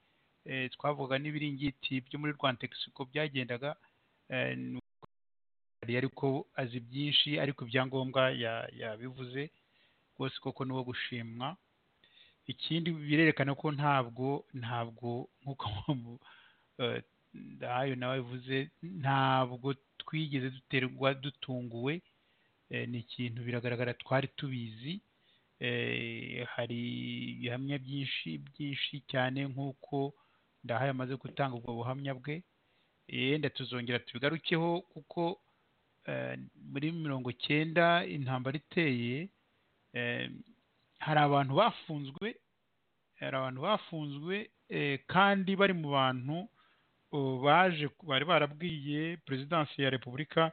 eh, twavuga n'ibiringiti byo muri rwantexi uko byagendaga eh, ni uko yari ariko azi byinshi ariko ibyangombwa ya- yabivuze rwose koko ni uwo gushimwa ikindi birerekana ko ntabwo ntabwo nk'uko mu- eh, ndahayo nawe bivuze ntabwo twigeze duterwa dutunguwe eh, ni ikintu biragaragara twari tubizi eh, hari ibihamya byinshi byinshi cyane nk'uko ndahayo amaze gutanga ubwo buhamya bwe yenda tuzongera tubigarukeho kuko eh, muri mirongo cyenda intambara iteye eh, hari abantu bafunzwe hari abantu bafunzwe eh, kandi bari mu bantu uh, baje bari barabwiye perezidansi ya repubulika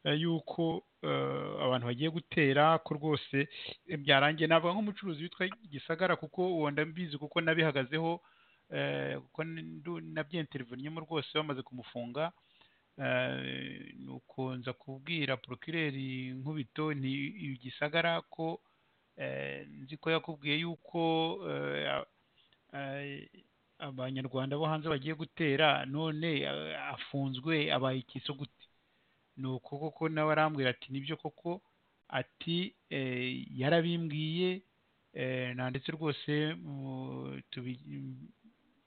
eh, yuko uh, abantu bagiye gutera ko rwose eh, byarangiye navuga nk'umucuruzi witwa gisagara kuko uwo ndabizi kuko nabihagazeho eh, kuko ndu- nabyenteriniyemo rwose bamaze kumufunga eh, nuko nza kubwira porokireri nkubito nti igisagara ko eh, nzi ko yakubwiye yuko eh, a- eh, abanyarwanda bo hanze bagiye gutera none eh, afunzwe abaye ikiso gute ni uko koko nawe arambwira ati nibyo koko ati eh, yarabimbwiye eh, nanditse rwose mu- tubi-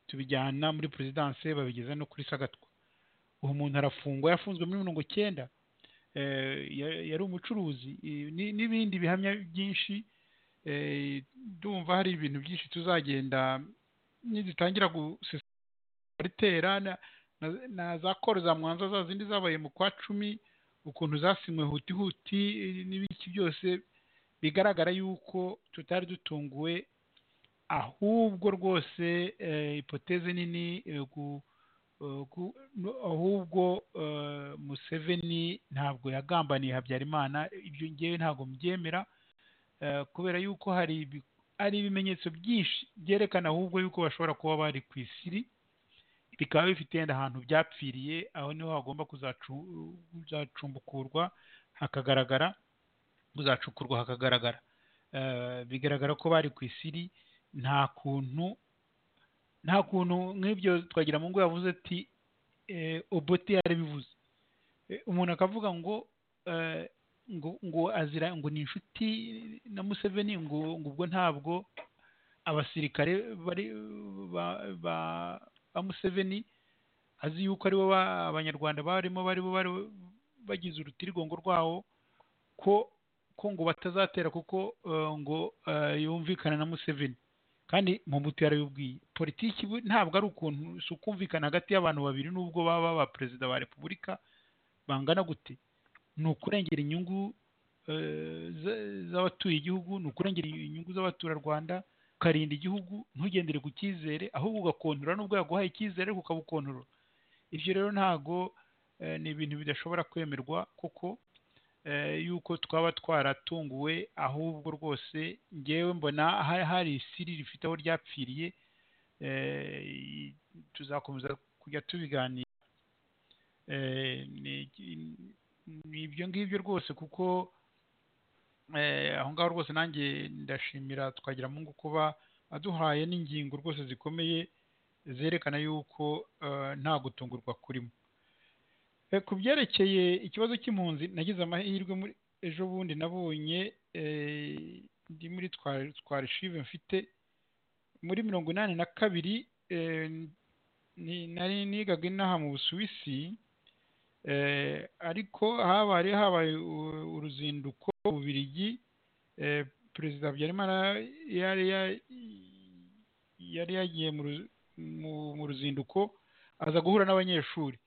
tubijyana muri perezidanse babigeza no kuri sagatwa uwo muntu arafungwa yafunzwe muri mirongo icyenda eh, ya- yari umucuruzi eh, ni- n'ibindi bihamya byinshi eh, ndumva hari ibintu byinshi tuzagenda nidutangira gutera na, na, na za koro za mwanza za zindi zabaye mu kwa cumi ukuntu zasinywe huti huti eh, n'ibiki byose bigaragara yuko tutari dutunguwe ahubwo rwose eh, ipoteze nini eh, gu- eh, gu- no- ahubwo eh, museveni ntabwo yagambaniye habyarimana ibyo ngewe ntabwo mbyemera eh, kubera yuko hari ibi- ari ibimenyetso byinshi byerekana ahubwo yuko bashobora kuba bari ku isiri bikaba bifite yenda ahantu byapfiriye aho niho hagomba kuzacu- kuzacumbukurwa hakagaragara kuzacukurwa hakagaragara Eh, bigaragara ko bari ku isiri nta kuntu nta kuntu nk'ibyo twagira mu ngo yavuze ati eh, obote yarabivuze Eh, umuntu akavuga ngo eh, ngo ngo azira ngo ni inshuti na museveni ngo ngo ubwo ntabwo abasirikare bari ba ba, ba museveni azi yuko aribo ba- abanyarwanda barimo baribo bari bagize urutirigongo rwawo ko ko ngo batazatera kuko eh, ngo eh, yumvikana na museveni kandi mpubutu yarabibwiye politiki bu- ntabwo ari ukuntu si ukumvikana hagati y'abantu babiri n'ubwo baba ba perezida ba repubulika bangana gute ni ukurengera inyungu eh, za- z'abatuye igihugu ni ukurengera inyungu z'abaturarwanda ukarinda igihugu ntugendere ku cyizere ahubwo ugakontorora n'ubwo yaguhaye icyizere ariko ukabukontorora ibyo rero ntago eh, ni ibintu bidashobora kwemerwa kuko eh, yuko twaba twaratunguwe ahubwo rwose ngewe mbona ha- hari isiri rifite aho ryapfiriye eh, i- tuzakomeza kujya tubiganira Eh, ni- ni ibyo ngibyo rwose kuko eh, aho ngaho rwose nanjye ndashimira twagira mungu kuba aduhaye n'ingingo rwose zikomeye zerekana yuko eh, nta gutungurwa kurimo Eh, ku byerekeye ikibazo cy'impunzi nagize amahirwe muri ejo bundi nabonye eh, ndi muri twarishive mfite muri mirongo inani na kabiri eh, ni- nari nigaga inaha mu busuwisi eh, ariko habaye habaye u- uruzinduko mu bubirigi eh, perezida habyarimana yari ya- yari yagiye mu ru- mu- mu ruzinduko aza guhura n'abanyeshuri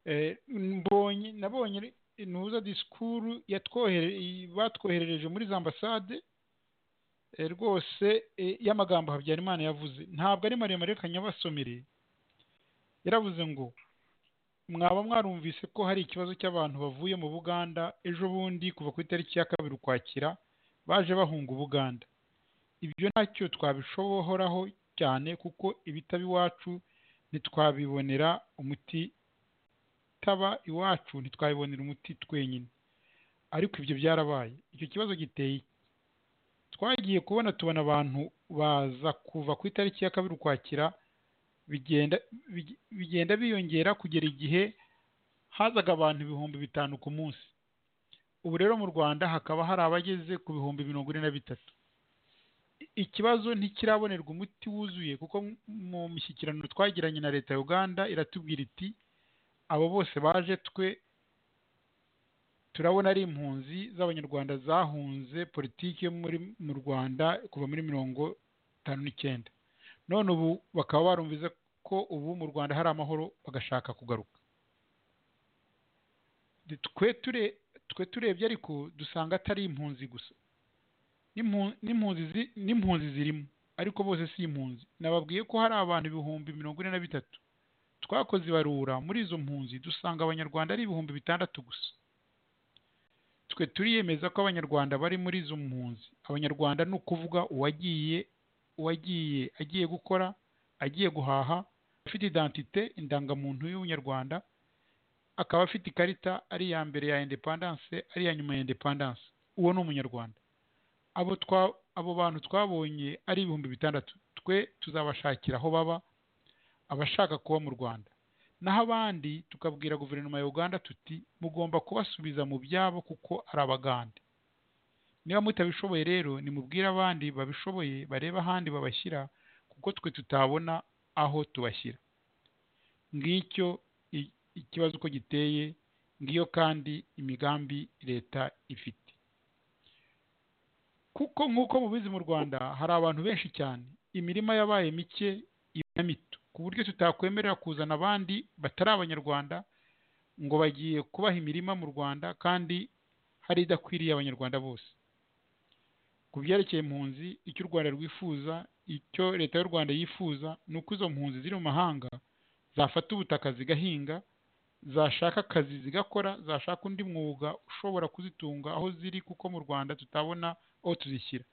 Eh, mbonye nabonye intuza disikuru yatwohere- batwoherereje muri za ambasade eh, rwose eh, y'amagambo habyarimana yavuze ntabwo ari maremare reka nyabasomere yaravuze ngo mwaba mwarumvise ko hari ikibazo cy'abantu bavuye mu buganda ejo bundi kuva ku itariki ya kabiri ukwakira baje bahunga ubuganda ibyo ntacyo twabishoboraho cyane kuko ibitaba iwacu ntitwabibonera umuti taba iwacu ntitwabibonera umuti twenyine ariko ibyo byarabaye icyo kibazo giteye iki? twagiye kubona tubona abantu baza kuva ku itariki ya kabiri ukwakira bigenda big- bigenda biyongera kugera igihe hazaga abantu ibihumbi bitanu ku munsi ubu rero mu rwanda hakaba hari abageze ku bihumbi mirongo ine na bitatu I- ikibazo ntikirabonerwa umuti wuzuye kuko m- mu mishyikirano twagiranye na leta ya uganda iratubwira iti abo bose baje twe turabona ari impunzi z'abanyarwanda zahunze politiki yo muri mu rwanda kuva muri mirongo itanu n'icyenda none ubu bakaba barumvize ko ubu mu rwanda hari amahoro bagashaka kugaruka Ndi- twe ture- twe turebye ariko dusanga atari impunzi gusa N'impu- n'impunzi zi- n'impunzi zirimo ariko bose si impunzi nababwiye ko hari abantu ibihumbi mirongo ine na bitatu twakoze ibarura muri izo mpunzi dusanga abanyarwanda ari ibihumbi bitandatu gusa twe turiyemeza ko abanyarwanda bari muri izo mpunzi abanyarwanda ni ukuvuga uwagiye uwagiye agiye gukora agiye guhaha afite identite indangamuntu y'ubunyarwanda akaba afite ikarita ari iya mbere ya independence ari iya nyuma ya independence uwo ni umunyarwanda abo twa abo bantu twabonye ari ibihumbi bitandatu twe tuzabashakira aho baba abashaka kuba mu rwanda naho abandi tukabwira guverinoma ya uganda tuti mugomba kubasubiza mu byabo kuko ari abagande niba mutabishoboye rero nimubwire abandi babishoboye barebe ahandi babashyira kuko twe tutabona aho tubashyira ngicyo i- ikibazo uko giteye ngiyo kandi imigambi leta ifite kuko nk'uko mubizi mu rwanda hari abantu benshi cyane imirima yabaye mike iba na mito ku buryo tutakwemerera kuzana abandi batari abanyarwanda ngo bagiye kubaha imirima mu rwanda kandi hari idakwiriye abanyarwanda bose ku byerekeye impunzi icyo u rwanda rwifuza icyo leta y'u rwanda yifuza ni uko izo mpunzi ziri mu mahanga zafata ubutaka zigahinga zashaka akazi zigakora zashaka undi mwuga ushobora kuzitunga aho ziri kuko mu rwanda tutabona aho tuzishyira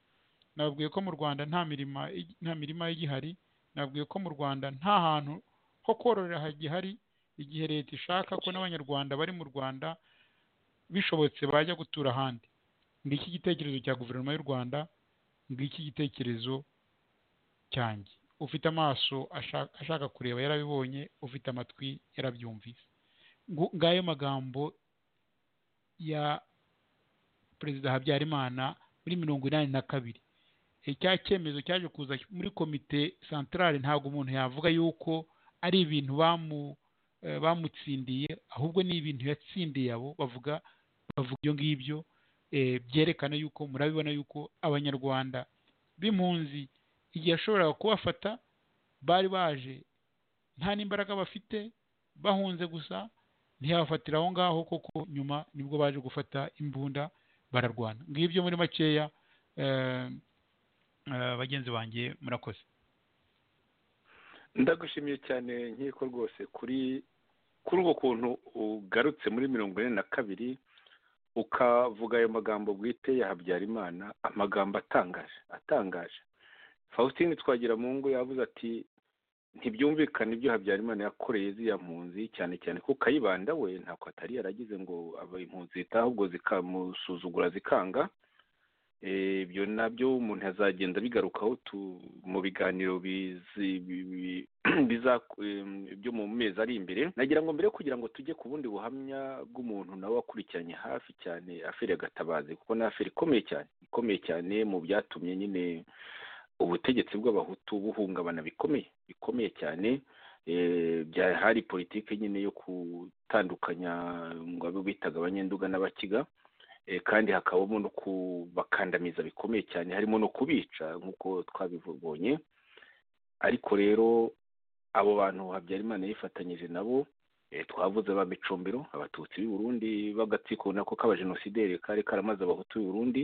nababwiye ko mu rwanda nta mirima igi- nta mirima igihari nababwiye ko mu rwanda nta hantu ho kororera hagihari igihe leta ishaka ko n'abanyarwanda bari mu rwanda bishobotse bajya gutura ahandi ngiki igitekerezo cya guverinoma y'u rwanda ngiki igitekerezo cyanjye ufite amaso asha- ashaka kureba yarabibonye ufite amatwi yarabyumvise Ngu- ngayo magambo ya perezida habyarimana muri mirongo inani na kabiri E, cya cyemezo cyaje kuza muri komite santarare ntabwo umuntu yavuga yuko ari ibintu bamu eh, bamutsindiye ahubwo ni ibintu yatsindiye abo bavuga bavuga ibyo ngibyo eh, byerekana yuko murabibona yuko abanyarwanda b'impunzi igihe yashoboraga kubafata bari baje nta n'imbaraga bafite bahunze gusa ntiyabafatira aho ngaho kuko nyuma nibwo baje gufata imbunda bararwana ngibyo muri makeya eh, bagenzi banjye murakoze ndagushimiye cyane nkiko rwose kuri kuri ubwo kuntu ugarutse muri mirongo ine na kabiri ukavuga ayo magambo bwite ya habyarimana amagambo atangaje atangaje faustin twagira mu ngo yavuze ati ntibyumvikane ibyo habyarimana yakoreye ziriya mpunzi cyane cyane ko kayibanda we ntabwo atari yaragize ngo impunzi zitahe ahubwo zikamusuzugura zikanga ibyo nabyo umuntu azagenda bigarukaho mu biganiro byo mu mezi ari imbere nagira ngo mbere kugira ngo tujye ku bundi buhamya bw'umuntu nawe wakurikiranye hafi cyane aferi agatabazi kuko ni aferi ikomeye cyane ikomeye cyane mu byatumye nyine ubutegetsi bw'abahutu buhungabana bikomeye bikomeye cyane hari politiki nyine yo gutandukanya ngo abe bitaga abanyenduga n'abakiga kandi hakabamo no kubakandamiza bikomeye cyane harimo no kubica nk'uko twabibonye ariko rero abo bantu habyarimana yifatanyije nabo twavuze ba micombero abatutsi b'i burundi b'agatsiko nako k'abajenosideri kari karamaze abahutu b'i burundi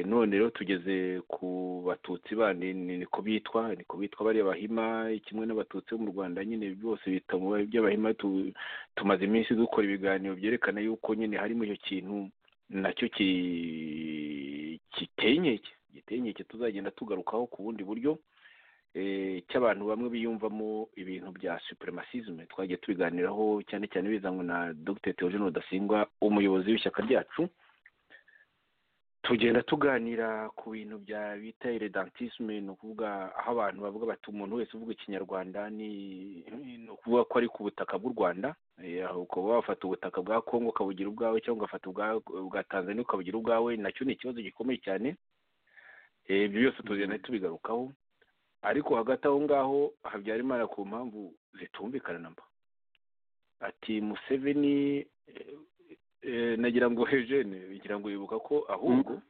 none rero tugeze ku batutsi bandi niko bitwa niko bitwa bariya bahima kimwe n'abatutsi bo mu rwanda nyine byose bita mu by'abahima tumaze iminsi dukora ibiganiro byerekana yuko nyine harimo icyo kintu nacyo giteye inkeke giteye inkeke tuzagenda tugarukaho ku bundi buryo cy'abantu bamwe biyumvamo ibintu bya supremacisme twagiye tubiganiraho cyane cyane bizanwe na dr theogene rudasingwa umuyobozi w'ishyaka ryacu tugenda tuganira ku bintu bya bita irediyantisme ni ukuvuga aho abantu bavuga bati umuntu wese uvuga ikinyarwanda ni ukuvuga ko ari ku butaka bw'u rwanda ukaba wafata ubutaka bwa kongo ukabugira ubwawe cyangwa ugafata ubwa tanzania ukabugira ubwawe nacyo ni ikibazo gikomeye cyane ibyo byose tugenda tubigarukaho ariko hagati aho ngaho habyarimana ku mpamvu zitumvikana namba ati museveni nagira ngo hejene bigira ngo wibuka ko ahubwo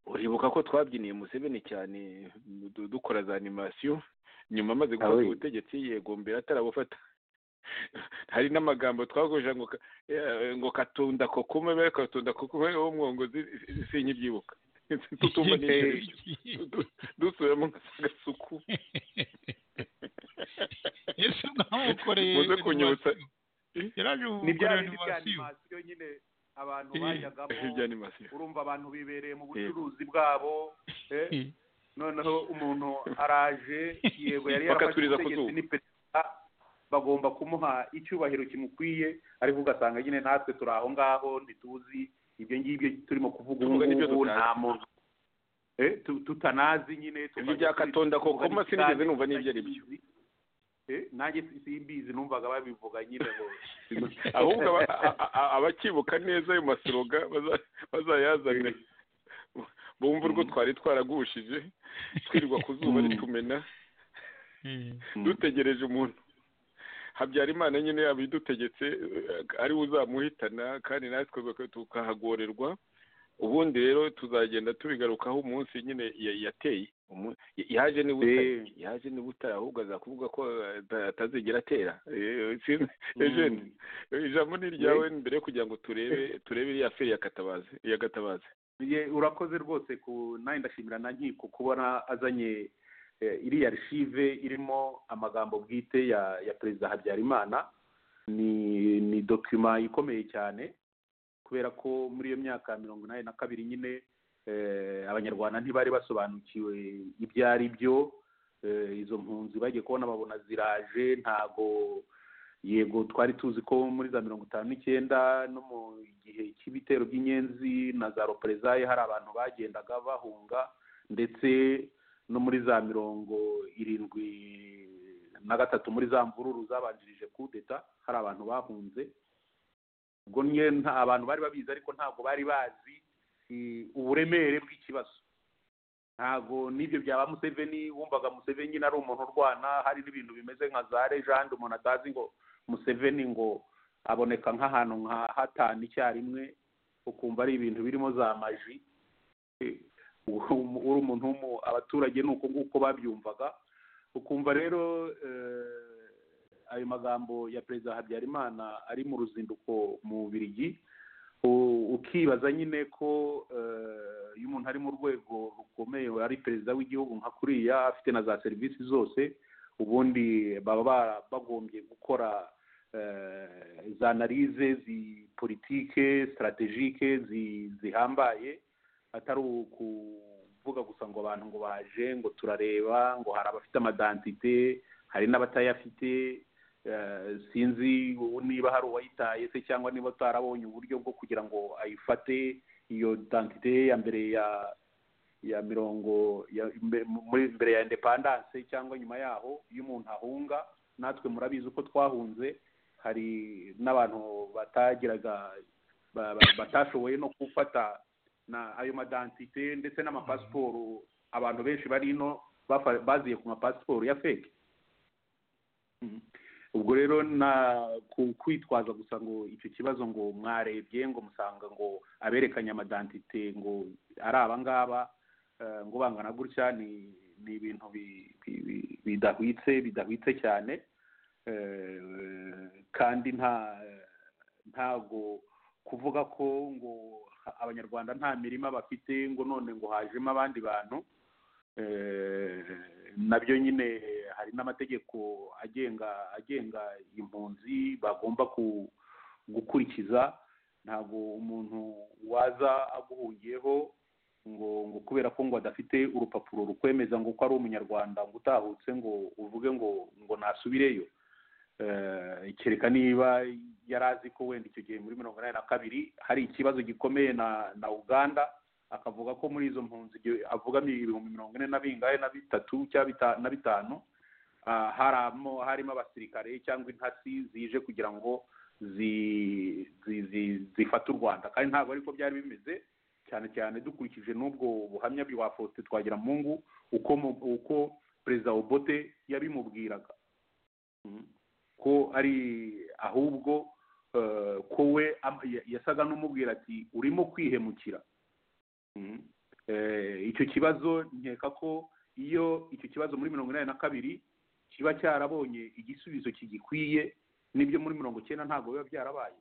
uribuka ko twabyiniye museveni cyane dukora za animasiyo nyuma amaze gufata ubutegetsi yegombera atarabufata hari n'amagambo twakoresha ngo katunda kokume be katunda kokume wo mwongozi sinkibyibuka tutumva dusubiramo agasuku muze kunyutsa ni bya bindi by'animasiyo nyine abantu bajyagamo urumva abantu bibereye mu bucuruzi bwabo noneho umuntu araje yego yari yarafashe ubutegetsi ni perezida bagomba kumuha icyubahiro kimukwiye ariko ugasanga nyine natwe turi aho ngaho ntituzi ibyo ngibyo turimo kuvuga ubu nta muntu tutanazi nyine ibyo bya katonda koko sinigeze numva n'ibyo ari byo nanjye simbizi numvaga babivuga nyine ngo ahubwo abakibuka neza ayo masiroga bazayazane bumva urwo twari twaragushije twirirwa ku zuba ritumena dutegereje umuntu habyarimana nyine yabidutegetse ariwe uzamuhitana kandi natwe tukahagorerwa ubundi rero tuzagenda tubigarukaho umunsi nyine yateye yaje niba utari yaje niba utari ahubwo azakuvuga ko atazigera atera ejeni ijambo ni iryawe mbere yo kugira ngo turebe turebe iriya feri yakatabaze yakatabaze urakoze rwose ku nawe ndashimira na nkiko kubona azanye iriya rishive irimo amagambo bwite ya ya perezida habyarimana ni ni dokima ikomeye cyane kubera ko muri iyo myaka mirongo inani na kabiri nyine abanyarwanda ntibari basobanukiwe ibyo ari byo izo mpunzi bagiye kubona babona ziraje ntago yego twari tuzi ko muri za mirongo itanu n'icyenda no mu gihe cy'ibitero by'inyenzi na za roperezaye hari abantu bagendaga bahunga ndetse no muri za mirongo irindwi na gatatu muri za mvururu zabanjirije kudeta hari abantu bahunze ubwo nta abantu bari babizi ariko ntabwo bari bazi uburemere bw'ikibazo ntabwo n'ibyo byaba museveni wumvaga museveni nyine ari umuntu urwana hari n'ibintu bimeze nka za lejande umuntu atazi ngo museveni ngo aboneka nk'ahantu nka hatanu icyarimwe ukumva ari ibintu birimo za maji uri umuntu abaturage ni uko nguko babyumvaga ukumva rero ayo magambo ya perezida habyarimana ari mu ruzinduko mu bubirigi U- ukibaza nyine ko eh, iyo umuntu ari mu rwego rukomeye ari perezida w'igihugu nka kuriya afite na za serivisi zose ubundi baba bara- bagombye gukora eh, za analize zipolitike sitarategike zi- zihambaye atari ukuvuga gusa ngo abantu ngo baje ngo turareba ngo hari abafite amadantite hari n'abatayafite eh, sinzi niba hari uwayitaye se cyangwa niba utarabonye uburyo bwo kugira ngo ayifate iyo dantite ya mbere ya ya mirongo ya mbe- muri mbere ya independance cyangwa nyuma yaho iyo umuntu ahunga natwe murabizi uko twahunze hari n'abantu batagiraga ba- ba- batashoboye no gufata na ayo madantite ndetse n'amapasiporo abantu benshi bari ino bafa- baziye ku mapasiporo ya feke Mhm. ubwo rero na ku- kwitwaza gusa ngo icyo kibazo ngo mwarebye ngo musanga ngo aberekanye amadantite ngo ari abangaba eh, ngo bangana gutya ni ni ibintu bi- bi- bi- bidahwitse bidahwitse cyane Eh, kandi nta ntago kuvuga ko ngo abanyarwanda nta mirima bafite ngo none ngo hajemo abandi bantu Eh, nabyo nyine hari n'amategeko agenga agenga impunzi bagomba ku- gukurikiza ntabwo umuntu waza aguhungiyeho ngo ngo kubera ko ngo adafite urupapuro rukwemeza ngo ko ari umunyarwanda ngo utahutse ngo uvuge ngo ngo nasubireyo Eh, kereka niba yari azi ko wenda icyo gihe muri mirongo inani na kabiri hari ikibazo gikomeye na na uganda akavuga ko muri izo mpunzi igihe avugamo ibihumbi mirongo ine na bingahe na bitatu cyangwa bita- na bitanu ah, haramo harimo abasirikare cyangwa intasi zije kugira ngo zi- zi- zi- zifate u rwanda kandi ntabwo ariko byari bimeze cyane cyane dukurikije n'ubwo buhamya bwa faustin twagiramungu uko mu- uko perezida obote yabimubwiraga Mhm. ko ari ahubwo eh, ko we am- ya- yasaga n'umubwira ati urimo kwihemukira Mhm. Eh, icyo kibazo nkeka ko iyo icyo kibazo muri mirongo inani na kabiri kiba cyarabonye igisubizo kigikwiye n'ibyo muri mirongo icyenda ntabwo biba byarabaye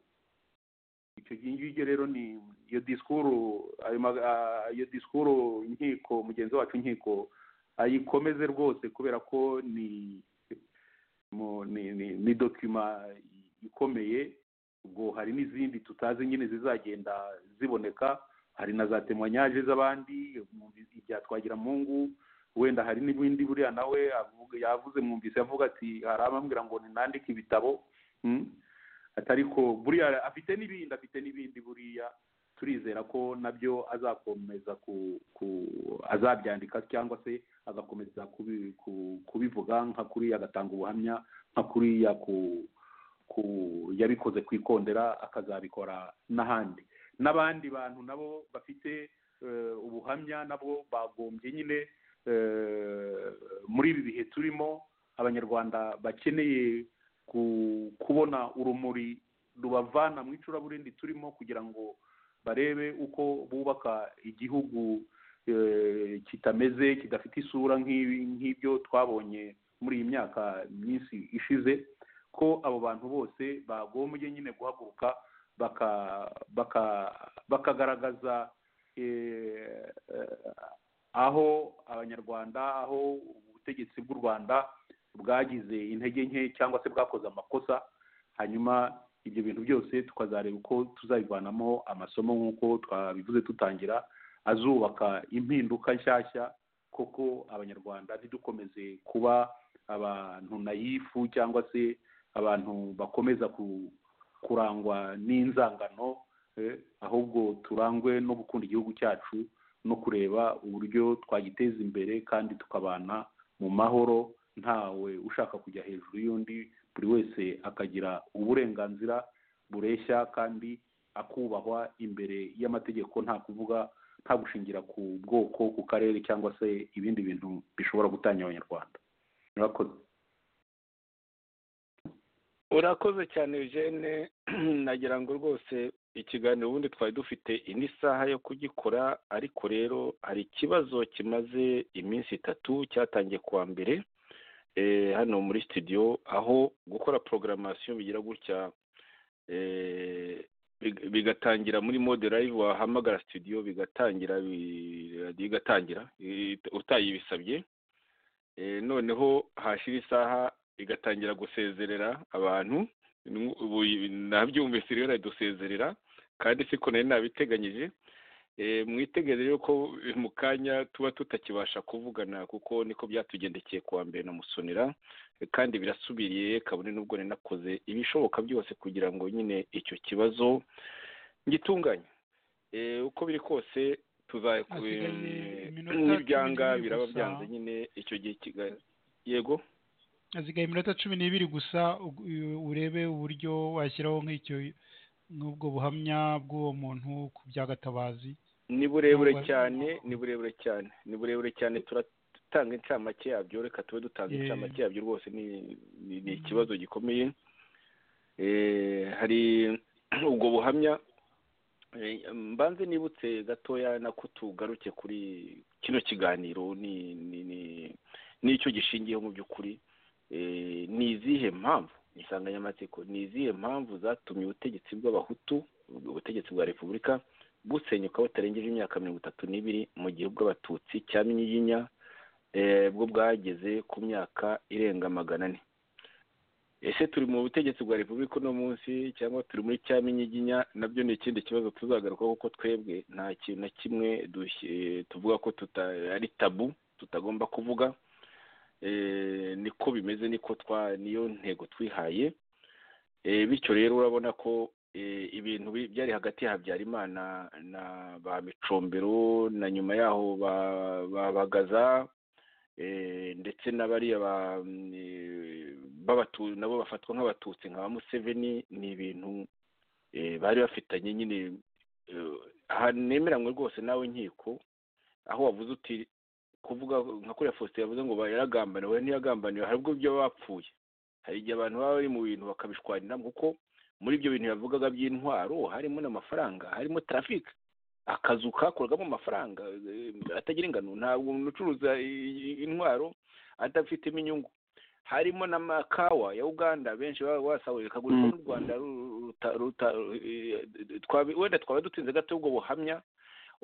icyo gihe ngicyo rero ni iyo disikuru ayo ma- ah, iyo disikuru inkiko mugenzi wacu inkiko ayikomeze rwose kubera ko ni mu- ni ni ni dokima ikomeye ubwo hari n'izindi tutazi nyine zizagenda ziboneka hari na za temoyanyaje z'abandi ibya twagiramungu wenda hari n'ibindi buriya nawe avuga- yavuze mwumvise avuga ati hari abambwira ngo ninandike ibitabo Mm. ati ariko buriya afite n'ibindi afite n'ibindi buriya turizera ko nabyo azakomeza ku ku azabyandika cyangwa se agakomeza kubi- ku- kubivuga nka kuriya agatanga ubuhamya nka kuriya ku ku yabikoze ku ikondera akazabikora n'ahandi n'abandi bantu nabo bafite eh, ubuhamya nabo bagombye nyine eh, muri ibi bihe turimo abanyarwanda bakeneye ku- kubona urumuri rubavana mu icuraburindi turimo kugira ngo barebe uko bubaka igihugu eh, kitameze kidafite isura nk'ibi- nk'ibyo twabonye muri iyi myaka myinshi ishize ko abo bantu bose bagombye nyine guhaguruka baka- baka- bakagaragaza eh, eh, aho abanyarwanda aho ubutegetsi bw'u rwanda bwagize intege nke cyangwa se bwakoze amakosa hanyuma ibyo bintu byose tukazareba uko tuzabivanamo amasomo nk'uko twabivuze dutangira azubaka impinduka nshyashya koko abanyarwanda ntidukomeze kuba abantu nayifu cyangwa se abantu bakomeza ku- kurangwa n'inzangano eh, ahubwo turangwe no gukunda igihugu cyacu no kureba uburyo twagiteza imbere kandi tukabana mu mahoro ntawe ushaka kujya hejuru y'undi buri wese akagira uburenganzira bureshya kandi akubahwa imbere y'amategeko nta kuvuga nta gushingira ku bwoko ku karere cyangwa se ibindi bintu bishobora gutanya abanyarwanda murakoze urakoze cyane eugene nagira ngo rwose ikiganiro ubundi twari dufite indi saha yo kugikora ariko rero hari ikibazo kimaze iminsi itatu cyatangiye kuwa mbere eh, hano muri studio aho gukora porogaramasiyo bigira gutya eh, big- bigatangira muri mode live wahamagara studio bigatangira bi- radio igatangira i- utayibisabye Eh, noneho hashira isaha igatangira gusezerera abantu Nu- ubu nabyumvise rero iradusezerera kandi siko nari nabiteganyije Eh, mwitegere rero ko eh, mu kanya tuba tutakibasha kuvugana kuko niko byatugendekeye kuwa mbere na musonera Eh, kandi birasubiriye kabone n'ubwo nari nakoze ibishoboka byose kugira ngo nyine icyo kibazo ngitunganye Eh, uko biri kose tuza Hasigaye eh, iminota n'ibyanga cumi n'ibiri biraba gusa. byanze nyine icyo gihe kiga- yego hasigaye iminota cumi n'ibiri gusa ug- u- urebe uburyo washyiraho nk'icyo nk'ubwo buhamya bw'uwo muntu ku bya gatabazi ni burebure Ntabwo- cyane ni burebure cyane ni burebure cyane turatanga incamake yabyo reka tube dutanga Eh. incamake yabyo rwose ni ni- ni ikibazo gikomeye Eh, hari ubwo buhamya Eh, mbanze nibutse gatoya nako tugaruke kuri kino kiganiro ni ni ni- n'icyo gishingiyeho mu by'ukuri Eh, ni izihe mpamvu insanganyamatsiko ni izihe mpamvu zatumye ubutegetsi bw'abahutu ubutegetsi bwa repubulika busenyuka butarengeje imyaka mirongo itatu n'ibiri mu gihe bw'abatutsi cya minyiginya eh, bwo bwageze ku myaka irenga magana ane ese turi mu butegetsi bwa repubulika uno munsi cyangwa turi muri cya minyiginya nabyo ni ikindi kibazo tuzagarukaho kuko twebwe nta kintu na kimwe dushye- tuvuga ko tuta, ari tabu tutagomba kuvuga eh, niko bimeze niko twa niyo ntego twihaye Eh, bityo rero urabona ko eh, ibintu bi- byari hagati ya habyarimana na ba micombero na nyuma yaho ba- babagaza eh, ndetse n'abariya ba- eh, b'abatu- nabo bafatwa nk'abatutsi nka ba museveni ni ibintu eh, bari bafitanye nyine eh, ahantu nemeranywe rwose nawe nkiko aho wavuze uti kuvuga nka kuriya faustin yavuze ngo ba- yaragambaniwe ntiyagambaniwe hari ubwo byo bapfuye hari igihe abantu baba bari mu bintu bakabishwanira kuko muri ibyo bintu yavugaga by'intwaro harimo n'amafaranga harimo traffic akazu kakorwamo amafaranga eh, atagira ingano ntabwo umuntu ucuruza i- intwaro adafitemo inyungu harimo n'amakawa ya uganda benshi baba basahuye kagurirwa n'u rwanda ru- ruta- ruta- eh, twabi- wenda twaba dutinze gato ubwo buhamya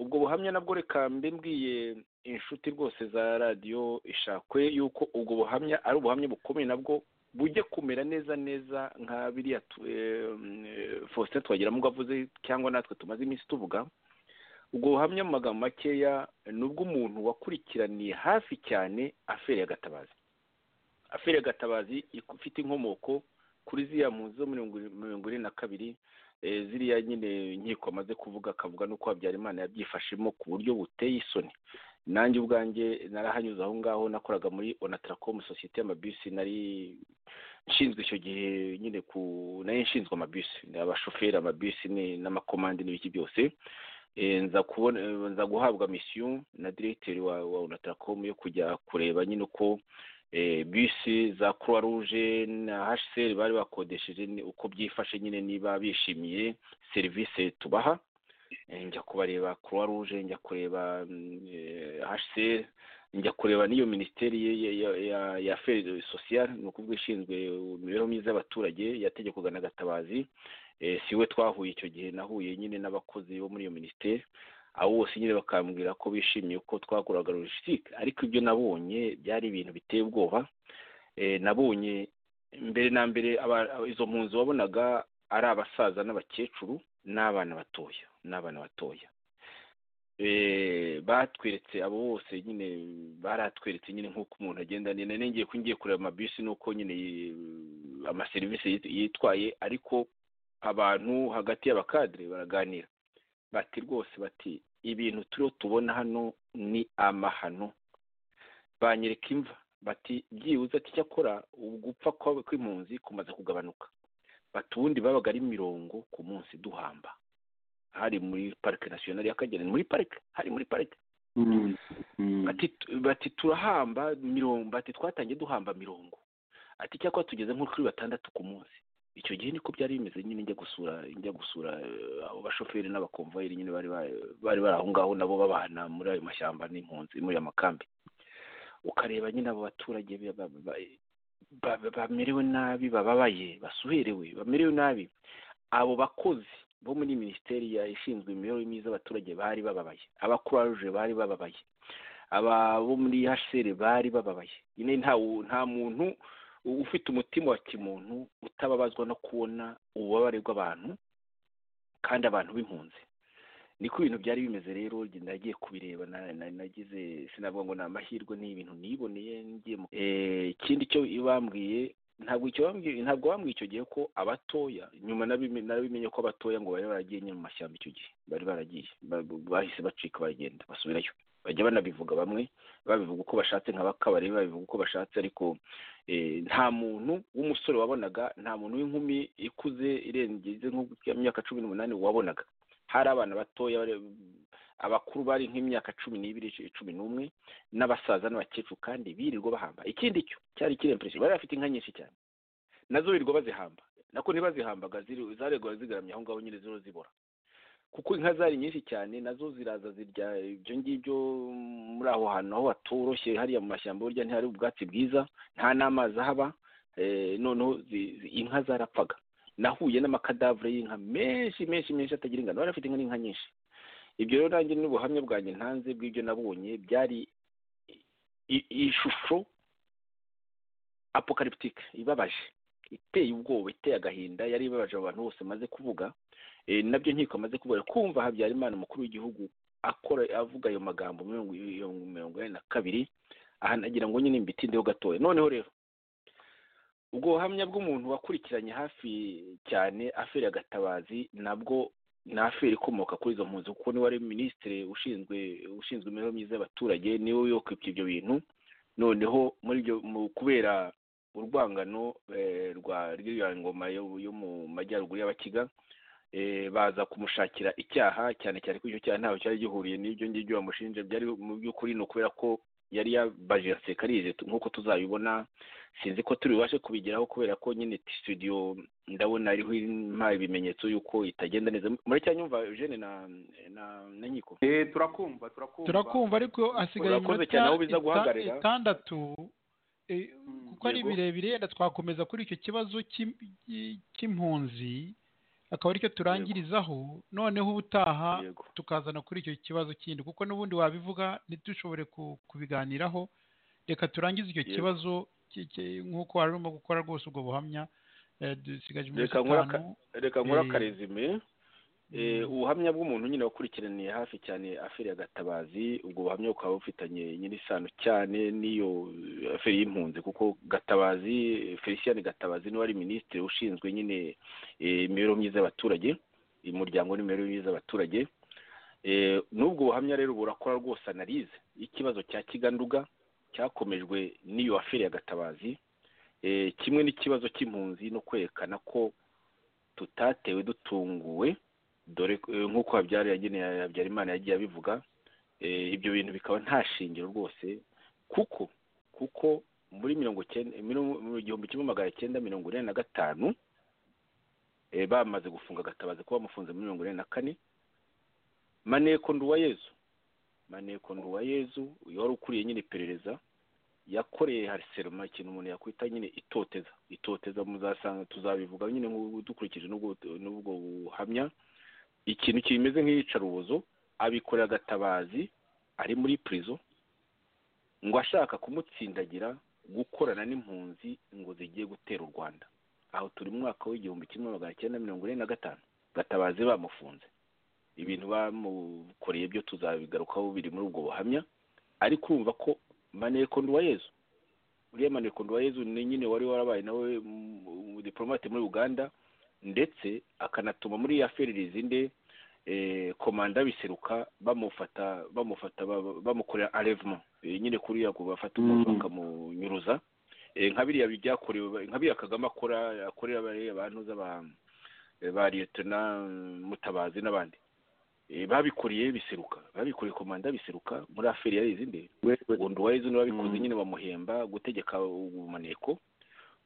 ubwo buhamya nabwo reka mbe mbwiye inshuti rwose za radiyo ishakwe yuko ubwo buhamya ari ubuhamya bukomeye nabwo bujye kumera neza neza nka biriya tu- eh, eh, faustin twagiramo avuze cyangwa natwe tumaze iminsi tuvuga ubwo buhamya mu magambo makeya ni ubw'umuntu wakurikiraniye hafi cyane aferi ya gatabazi aferi ya gatabazi ik- ifite inkomoko kuri ziriya mpunzi zo mirongo iri- mirongo ine na kabiri eh, ziriya nyine inkiko amaze kuvuga akavuga n'uko habyarimana yabyifashemo ku buryo buteye isoni nanjye ubwanjye narahanyuze aho ngaho nakoraga muri onatracom sosiyete y'amabisi nari nshinzwe icyo gihe nyine ku nayo nshinzwe amabisi ni abashoferi amabisi ni- n'amakomande n'ibiki byose Eh, nza kubona eh, nza guhabwa misiyo na diregiteri wa wa onatracom yo kujya kureba nyine uko eh, bisi za croix rouge na hcr bari bakodesheje ni- uko byifashe nyine niba bishimiye serivisi tubaha Eh, njya kubareba croix rouge njya kureba hcr njya kureba n'iyo minisiteri ye- ye- ya- ya- ya aferi sosiyale ni ukuvuga ishinzwe imibereho myiza y'abaturage yategekwaga na gatabazi Eh, si we twahuye icyo gihe nahuye nyine n'abakozi bo muri iyo minisiteri abo bose nyine bakambwira ko bishimiye ko twakoraga logisitike ariko ibyo nabonye byari ibintu biteye ubwoba Eh, nabonye mbere na mbere aba- izo mpunzi wabonaga ari abasaza n'abakecuru n'abana batoya n'abana batoya eh, batweretse abo bose nyine baratweretse nyine nk'uko umuntu agenda nina nengeye ko ngiye kureba amabisi n'uko nyine eh, amaserivisi yit- yitwaye ariko abantu hagati y'abakadire baraganira bati rwose bati ibintu turiho tubona hano ni amahano banyereka imva bati byibuze ati cyakora ugupfa kwa- kw'impunzi kumaze kugabanuka bati ubundi babaga ari mirongo ku munsi duhamba hari muri parike nasiyonari y'akagera ni muri parike hari muri parike ati bati turahamba mirongo bati twatangiye duhamba mirongo ati cyakora tugeze nko kuri batandatu ku munsi icyo gihe niko byari bimeze nyine njya gusura njya gusura eh, abo bashoferi n'abakomvayeri nyine bari ba- bari bari aho ngaho nabo babana muri ayo mashyamba n'impunzi muri ayo makambi ukareba nyine abo baturage ba- ba- ba- ba- bamerewe nabi bababaye basuherewe bamerewe nabi abo bakozi bo muri minisiteri ya- ishinzwe imibereho myiza y'abaturage bari bababaye abakuraruje bari bababaye aba bo muri hcr bari bababaye nyine nta wu- nta muntu ufite umutima wa kimuntu utababazwa no kubona ububabare bw'abantu kandi abantu b'impunzi niko ibintu byari bimeze rero nagiye kubireba na- na- nagize sinavuga ngo ni amahirwe ni ibintu niboneye ngiye mu- Eh, ikindi cyo bambwiye ntabwo icyo bambwiye ntabwo bambwiye icyo gihe ko abatoya nyuma nabime- nabimenye ko abatoya ngo bari baragiye nyine mu mashyamba icyo gihe bari baragiye Ba- ba- bahise bacika baragenda basubirayo bajya banabivuga bamwe babivuga uko bashatse nka bakabari babivuga uko bashatse ariko eh, nta muntu w'umusore wabonaga nta muntu w'inkumi ikuze irengeze nko ku myaka cumi n'umunani wabonaga hari abana batoya bari- abakuru bari nk'imyaka cumi n'ibiri cumi n'umwe n'abasaza n'abakecuru kandi birirwa bahamba ikindi cyo cyari kirempression bari bafite inka nyinshi cyane nazo birirwa bazihamba nako ntibazihambaga ziri- zaregwaga zigaramye aho ngaho nyine ziriho zibora kuko inka zari nyinshi cyane nazo ziraza zirya ibyo ngibyo muri aho hantu aho hatoroshye hariya mu mashyamba burya ntihari ubwatsi bwiza nta n'amazi ahaba eh, noneho zi- zi- inka zarapfaga nahuye n'amakadavure y'inka menshi menshi menshi atagira ingano bari bafite inka n'inka nyinshi ibyo rero nanjye ni ubuhamya bwanjye ntanze bw'ibyo nabonye byari i- ishusho apocalyptique ibabaje iteye ubwoba iteye agahinda yari ibabaje abo bantu bose maze kuvuga Eh, nabyo nkiko amaze kuvuga kumva habyarimana umukuru w'igihugu akora avuga ayo magambo mirongo iyo mirongo ine na kabiri aha nagira ngo nyine mbitindeho gatoya noneho rero ubwo buhamya bw'umuntu wakurikiranye hafi cyane aferi ya gatabazi nabwo ni aferi ikomoka kuri izo mpunzi kuko niwe wari minisitiri ushinzwe ushinzwe imibereho myiza y'abaturage niwe yokwibye ibyo bintu noneho muri ibyo mu kubera urwangano eh, rwa rw'iyo ngoma yo yo mu majyaruguru y'abakiga eh, baza kumushakira icyaha cyane cyane ko icyo cyaha ntaho cyari gihuriye n'ibyo ngibyo bamushinje byari mu by'ukuri ni ukubera ko yari yabaje yasekarize nk'uko tuzabibona sinzi ko tubibashe kubigeraho kubera ko nyine studio ndabona ariho impaye ibimenyetso y'uko itagenda neza muri cyanyumva Eugene na na, na nkiko Eh, turakumva turakumva turakumva ariko hasigaye Urakoze cyane, aho biza ita- guhagarara. itandatu eh, Mm, kuko ari yego. birebire yenda twakomeza kuri icyo kibazo cy'im- cy- cy'impunzi akaba aricyo turangirizaho noneho ubutaha yego tukazana kuri icyo kibazo kindi kuko n'ubundi wabivuga ntidushobore ku- kubiganiraho reka turangize icyo Yego. kibazo ki- ki- nk'uko wari urimo gukora rwose ubwo buhamya eh, dusigaje iminsi Reka nkore aka- itanu reka nkora Eh, akarezime Eh, Mm. ubuhamya bw'umuntu nyine wakurikiraniye hafi cyane aferi ya gatabazi ubwo buhamya bukaba bufitanye nyiri isano cyane n'iyo eh, aferi y'impunzi kuko gatabazi felicien gatabazi niwe wari minisitiri ushinzwe nyine eh, imibereho myiza y'abaturage umuryango n'imibereho myiza y'abaturage Eh, n'ubwo buhamya rero burakora rwose analize y'ikibazo cya kiganduga cyakomejwe n'iyo aferi ya gatabazi Eh, kimwe n'ikibazo cy'impunzi no kwerekana ko tutatewe dutunguwe dore ko- eh, nk'uko habyara yageneye habyarimana yagiye abivuga eh, ibyo bintu bikaba nta shingiro rwose kuko kuko muri mirongo cyenda mirongo- mu gihumbi kimwe magana cyenda mirongo ine na gatanu eh, bamaze gufunga gatabazi kuba bamufunze muri mirongo ine na kane maneko nduwayezu maneko nduwayezu wari ukuriye nyine iperereza yakoreye hariseroma ikintu umuntu yakwita nyine itoteza itoteza muzasanga tuzabivuga nyine nk'ubu dukurikije n'ubwo n'ubwo buhamya ikintu kimeze nk'iyicarubozo abikorera gatabazi ari muri prison ngo ashaka kumutsindagira gukorana n'impunzi ngo zigiye gutera u Rwanda aho turi mu mwaka w'igihumbi kimwe magana cyenda mirongo ine na gatanu gatabazi bamufunze ibintu bamukoreye byo tuzabigarukaho biri muri ubwo buhamya ariko urumva ko maneko nduwayezu uriya maneko nduwayezu ni nyine wari warabaye nawe mm, diplomate muri uganda ndetse akanatuma muri ya feririzi nde eh, komanda biseruka bamufata bamufata ba- bamukorera enlèvement Eh, nyine kuriya ku bafata umuntu Mm. bakamunyuruza Eh, nka biriya byakorewe nka biriya kagame akora akorera bariya bantu z'aba eh, ba liyetona mm, mutabazi n'abandi Eh, babikoreye biseruka babikoreye komanda biseruka muri aferi ya izindi uwundi wa yezu niwe wabikoze Mm. nyine bamuhemba gutegeka ubumaneko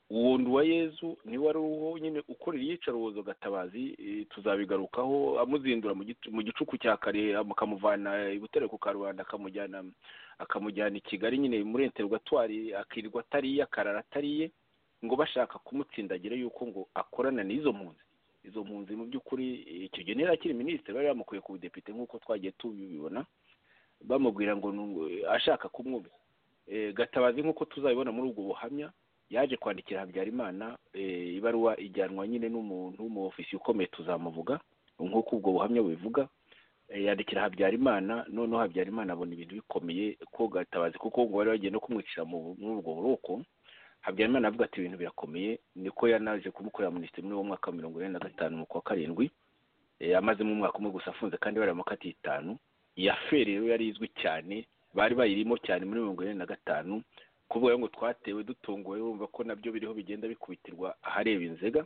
uwundi wa yezu niwe wari uwo nyine ukorera iyicarubozo gatabazi eh, tuzabigarukaho amuzindura mu gicu- mu gicuku cya kare akamuvana i butare ku karubanda akamujyana akamujyana i kigali nyine muri enterogatwari akirirwa atariye akarara atariye ngo bashaka kumutsindagira yuko ngo akorana n'izo mpunzi izo mpunzi mu by'ukuri icyo gihe ntera akiri minisitiri bari bamukuye ku budepite nk'uko twagiye tubibona bamubwira ngo ni umu- ashaka kumwubi Eh, gatabazi nk'uko tuzabibona muri ubwo buhamya yaje kwandikira habyarimana eh, ibaruwa ijyanwa nyine n'umuntu mu ofisiye ukomeye tuzamuvuga nk'uko ubwo buhamya bubivuga Eh, yandikira habyarimana noneho habyarimana abona ibintu bikomeye ko gatabazi kuko ngo bari bagiye no kumwicira mu- muri ubwo buroko habyarimana avuga ati ibintu birakomeye niko yanaje kumukorera minisitiri muri uwo mwaka wa mirongo inani na gatanu mu kwa karindwi Eh, amazemo umwaka umwe gusa afunze kandi bari amakati itanu iya feri rero yari izwi cyane bari bayirimo cyane muri mirongo inani na gatanu kuvuga ngo twatewe dutunguwe urumva ko nabyo biriho bigenda bikubitirwa ahareba inzega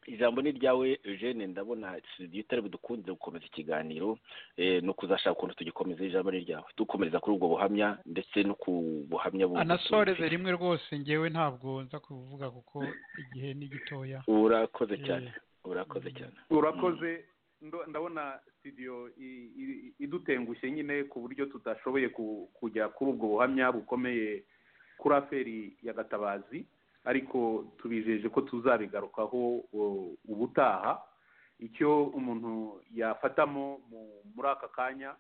ijambo ni ryawe eugene ndabona studio itari budukundire gukomeza ikiganiro eh, no kuzashaka ukuntu tugikomeza ijambo ni ryawe dukomereza kuri ubwo buhamya ndetse no ku buhamya bundi anasoreze tubifite. rimwe rwose ngewe ntabwo nza kuvuga kuko igihe ni gitoya urakoze cyane urakoze cyane urakoze ndo- ndabona studio i- i- idutengushye nyine ku buryo tudashoboye ku- kujya kuri ubwo buhamya bukomeye kuri aferi ya gatabazi ariko tubijeje ko tuzabigarukaho u- ubutaha icyo umuntu yafatamo mu- muri aka kanya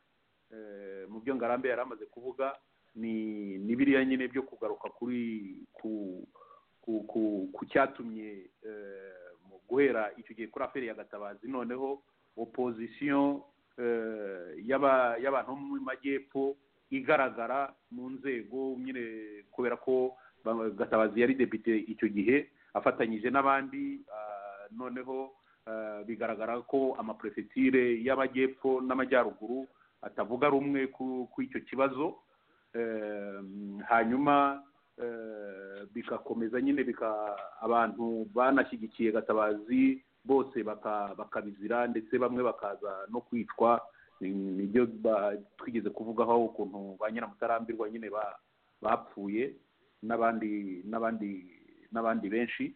eh, mu byo ngarambe yari amaze kuvuga ni ni biriya nyine byo kugaruka kuri ku ku ku ku cyatumye eh, mu guhera icyo gihe kuri aferi ya gatabazi noneho opozisiyo eh, y'aba- y'abantu bo mu majyepfo igaragara mu nzego nyine kubera ko ba- gatabazi yari depite icyo gihe afatanyije n'abandi ah, noneho ah, bigaragara ko amaperefetire y'amajyepfo n'amajyaruguru atavuga rumwe ku ku icyo kibazo Em, hanyuma eh, bigakomeza nyine bika abantu banashyigikiye gatabazi bose baka- bakabizira ndetse bamwe bakaza no kwicwa Ni- nibyo ba- twigeze kuvugaho ukuntu ba nyiramutarambirwa nyine ba- bapfuye n'abandi n'abandi n'abandi benshi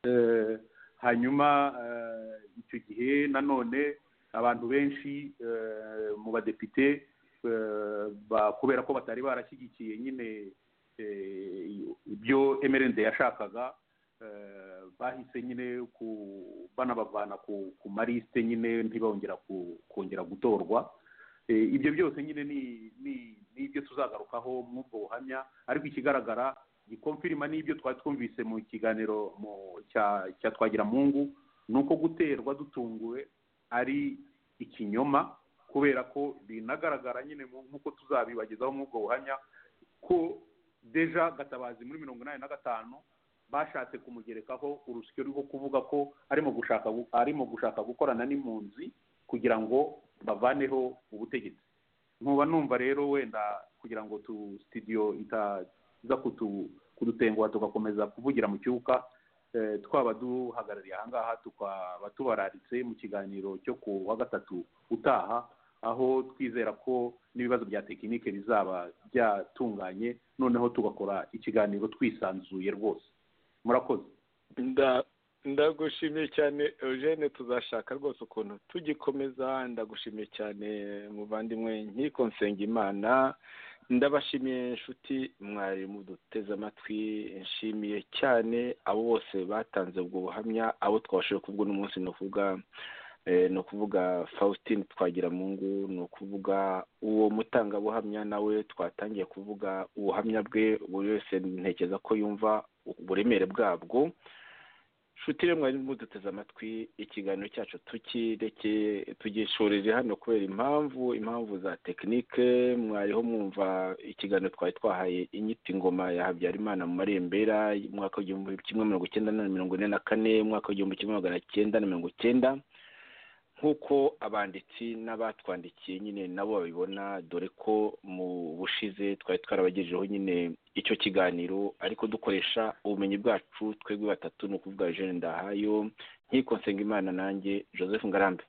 Eh, hanyuma eh, icyo gihe nanone abantu benshi eh, mu badepite eh, ba- kubera ko batari barashyigikiye nyine eh, ibyo emerende yashakaga eh, bahise nyine ku- banabavana ku ku marisite nyine ntibongera ku- kongera gutorwa Eh, ibyo byose nyine ni ni ni ibyo tuzagarukaho muri ubwo buhamya ariko ikigaragara gikomfirima n'ibyo twari twumvise mu kiganiro mu cya cya twagira mungu ni uko guterwa dutunguwe ari ikinyoma kubera ko binagaragara nyine mu- nk'uko tuzabibagezaho muri ubwo buhamya ko deja gatabazi muri mirongo inani na gatanu bashatse kumugerekaho urusyo rwo kuvuga ko arimo gushaka gu- arimo gushaka gukorana n'impunzi kugira ngo bavaneho ubutegetsi nkuba numva rero wenda kugira ngo tu studio itaza kutu kudutenguha tugakomeza kuvugira mu cyuka eh, twaba duhagarariye ahangaha tukaba tubararitse mu kiganiro cyo ku wa gatatu utaha aho twizera ko n'ibibazo bya tekinike bizaba byatunganye noneho tugakora ikiganiro twisanzuye rwose murakoze Nda- ndagushimiye cyane eugene tuzashaka rwose ukuntu tugikomeza ndagushimiye cyane muvandimwe nkiko nsengimana ndabashimiye inshuti mwari muduteze amatwi nshimiye cyane abo bose batanze ubwo buhamya abo twabashije kuvuga uno munsi ni ukuvuga eh, ni ukuvuga faustin twagiramungu ni ukuvuga uwo mutangabuhamya nawe twatangiye kuvuga ubuhamya bwe buri wese ntekereza ko yumva uburemere bwabwo nshuti rero mwari muduteze amatwi ikiganiro cyacu tukirekeye tugishoreje hano kubera impamvu impamvu za tekinike mwariho mwumva ikiganiro twari twahaye inyitingoma ya habyarimana mu marembera umwaka w'igihumbi kimwe mirongo icyenda na mirongo ine na kane umwaka w'igihumbi kimwe magana cyenda na mirongo icyenda nk'uko abanditsi n'abatwandikiye nyine nabo babibona dore ko mu bushize twari twarabagejejeho nyine icyo kiganiro ariko dukoresha ubumenyi bwacu twebwe batatu ni ukuvuga Eugene Ndahayo nkiko Nsengimana nanjye Joseph Ngarambe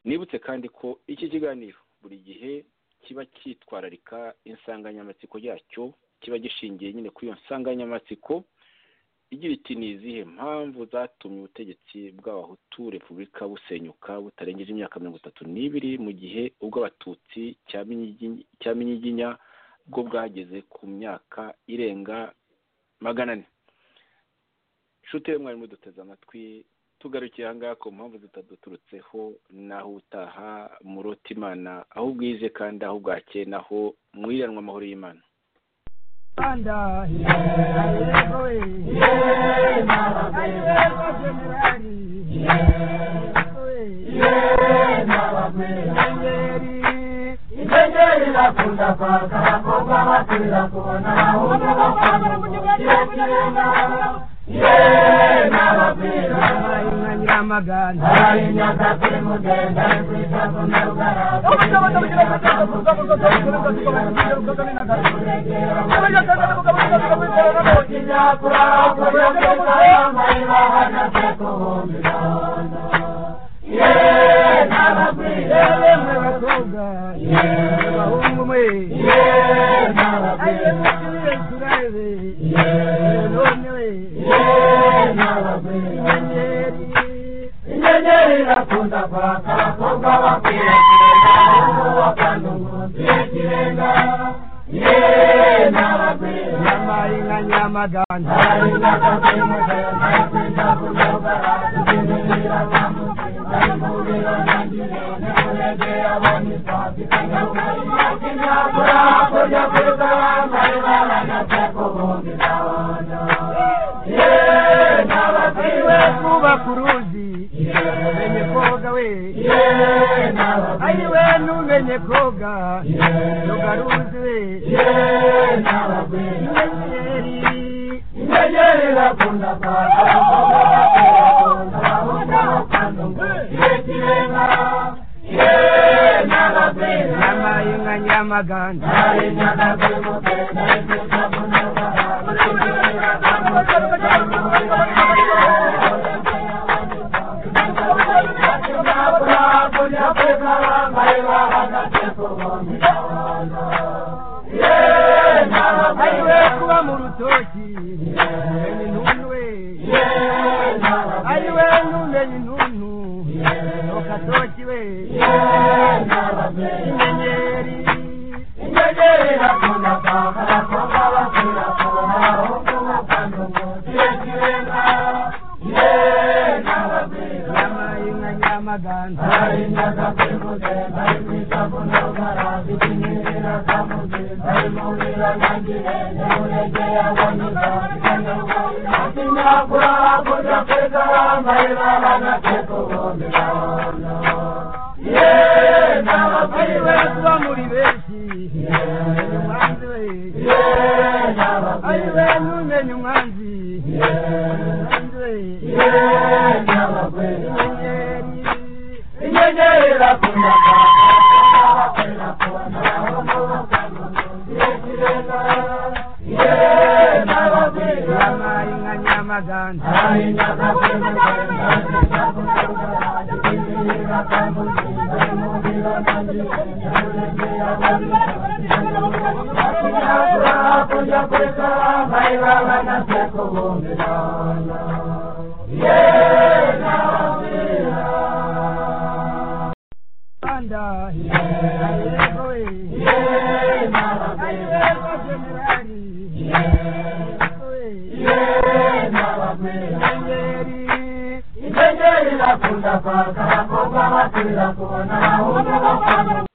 nibutse kandi ko iki kiganiro buri gihe kiba cyitwararika insanganyamatsiko yacyo kiba gishingiye nyine kuri iyo nsanganyamatsiko igira iti ni izihe mpamvu zatumye ubutegetsi bw'abahutu repubulika busenyuka butarengeje imyaka mirongo itatu n'ibiri mu gihe ubw'abatutsi cya Minyigi- cya minyiginya bwo bwageze ku myaka irenga magana ane inshuti ye mwarimu duteze amatwi tugarukiye ahangaha ku mpamvu zitaduturutseho naho utaha murota imana aho ubwije kandi aho bwakeye naho mwiranwa amahoro y'imana Uganda, Ingengeri bakunda kwaka abakobwa bakunda kubona abahungu bakunda kugenda Ye n'ababwira abayinka nyiramagana abayinka kapiri mugenda kwita ku nyarugarama Kinyakura kubyo kwita mayira hanatse kubumbira Ye n'ababwira mwe bakobwa Ye bahungu mwe Ye n'ababwira inyenyeri irakunda kwaka abakobwa bakwiriye abahungu bakunda umunsi w'ikirenga yeee n'abagwira nyamarinka nyamagana nyamarinka kapiri mugenda kwita ku nyabara kuzimirira kwamutsinda imubiro n'ingiro n'umuregera b'agisasi kanyarugarira kinyakura kurya kwita bambaye baranyatse ku bundi ndabona yeee n'abagwira kubaka uruzi umenye koga we ayiwe n'umenye koga ntugaruzi we inyenyeri inyenyeri irakunda kwaka abakobwa bakunda abakunda bakunda umunsi w'ikirenga Nyamarinka nyamagana Nyamarinka nyamagana Nyamarinka nyamagana ayiwe kuba mu rutoki umenya intuntu we ayiwe n'umenya intuntu mu katoki we inyenyeri inyenyeri irakunda kwaka abakobwa bakira kubona abahungu bakunda umunsi w'ikirenga yeee n'ababwira nyamarinka nyamagana nyamarinka kapimugenda ayitwita ku ndogara zikinyirira kamuzinda imubira nangirenge muregeye abonyiza akinyakura kurya kweza bambaye babanatse ku bundi babona yeee n'ababwira kuba muri benshi umenya umwanzi we yeee n'ababwira ayiwe n'umenya umwanzi umwanzi we yeee n'ababwira inyenyeri inyenyeri irakunda Nyamarinka nyamagana Kujya kwesa mayira banase kubumvirana Yeee n'ababwira Uganda, inyenyeri irakunda kwaka abakobwa bakunda kubona abahungu bakunda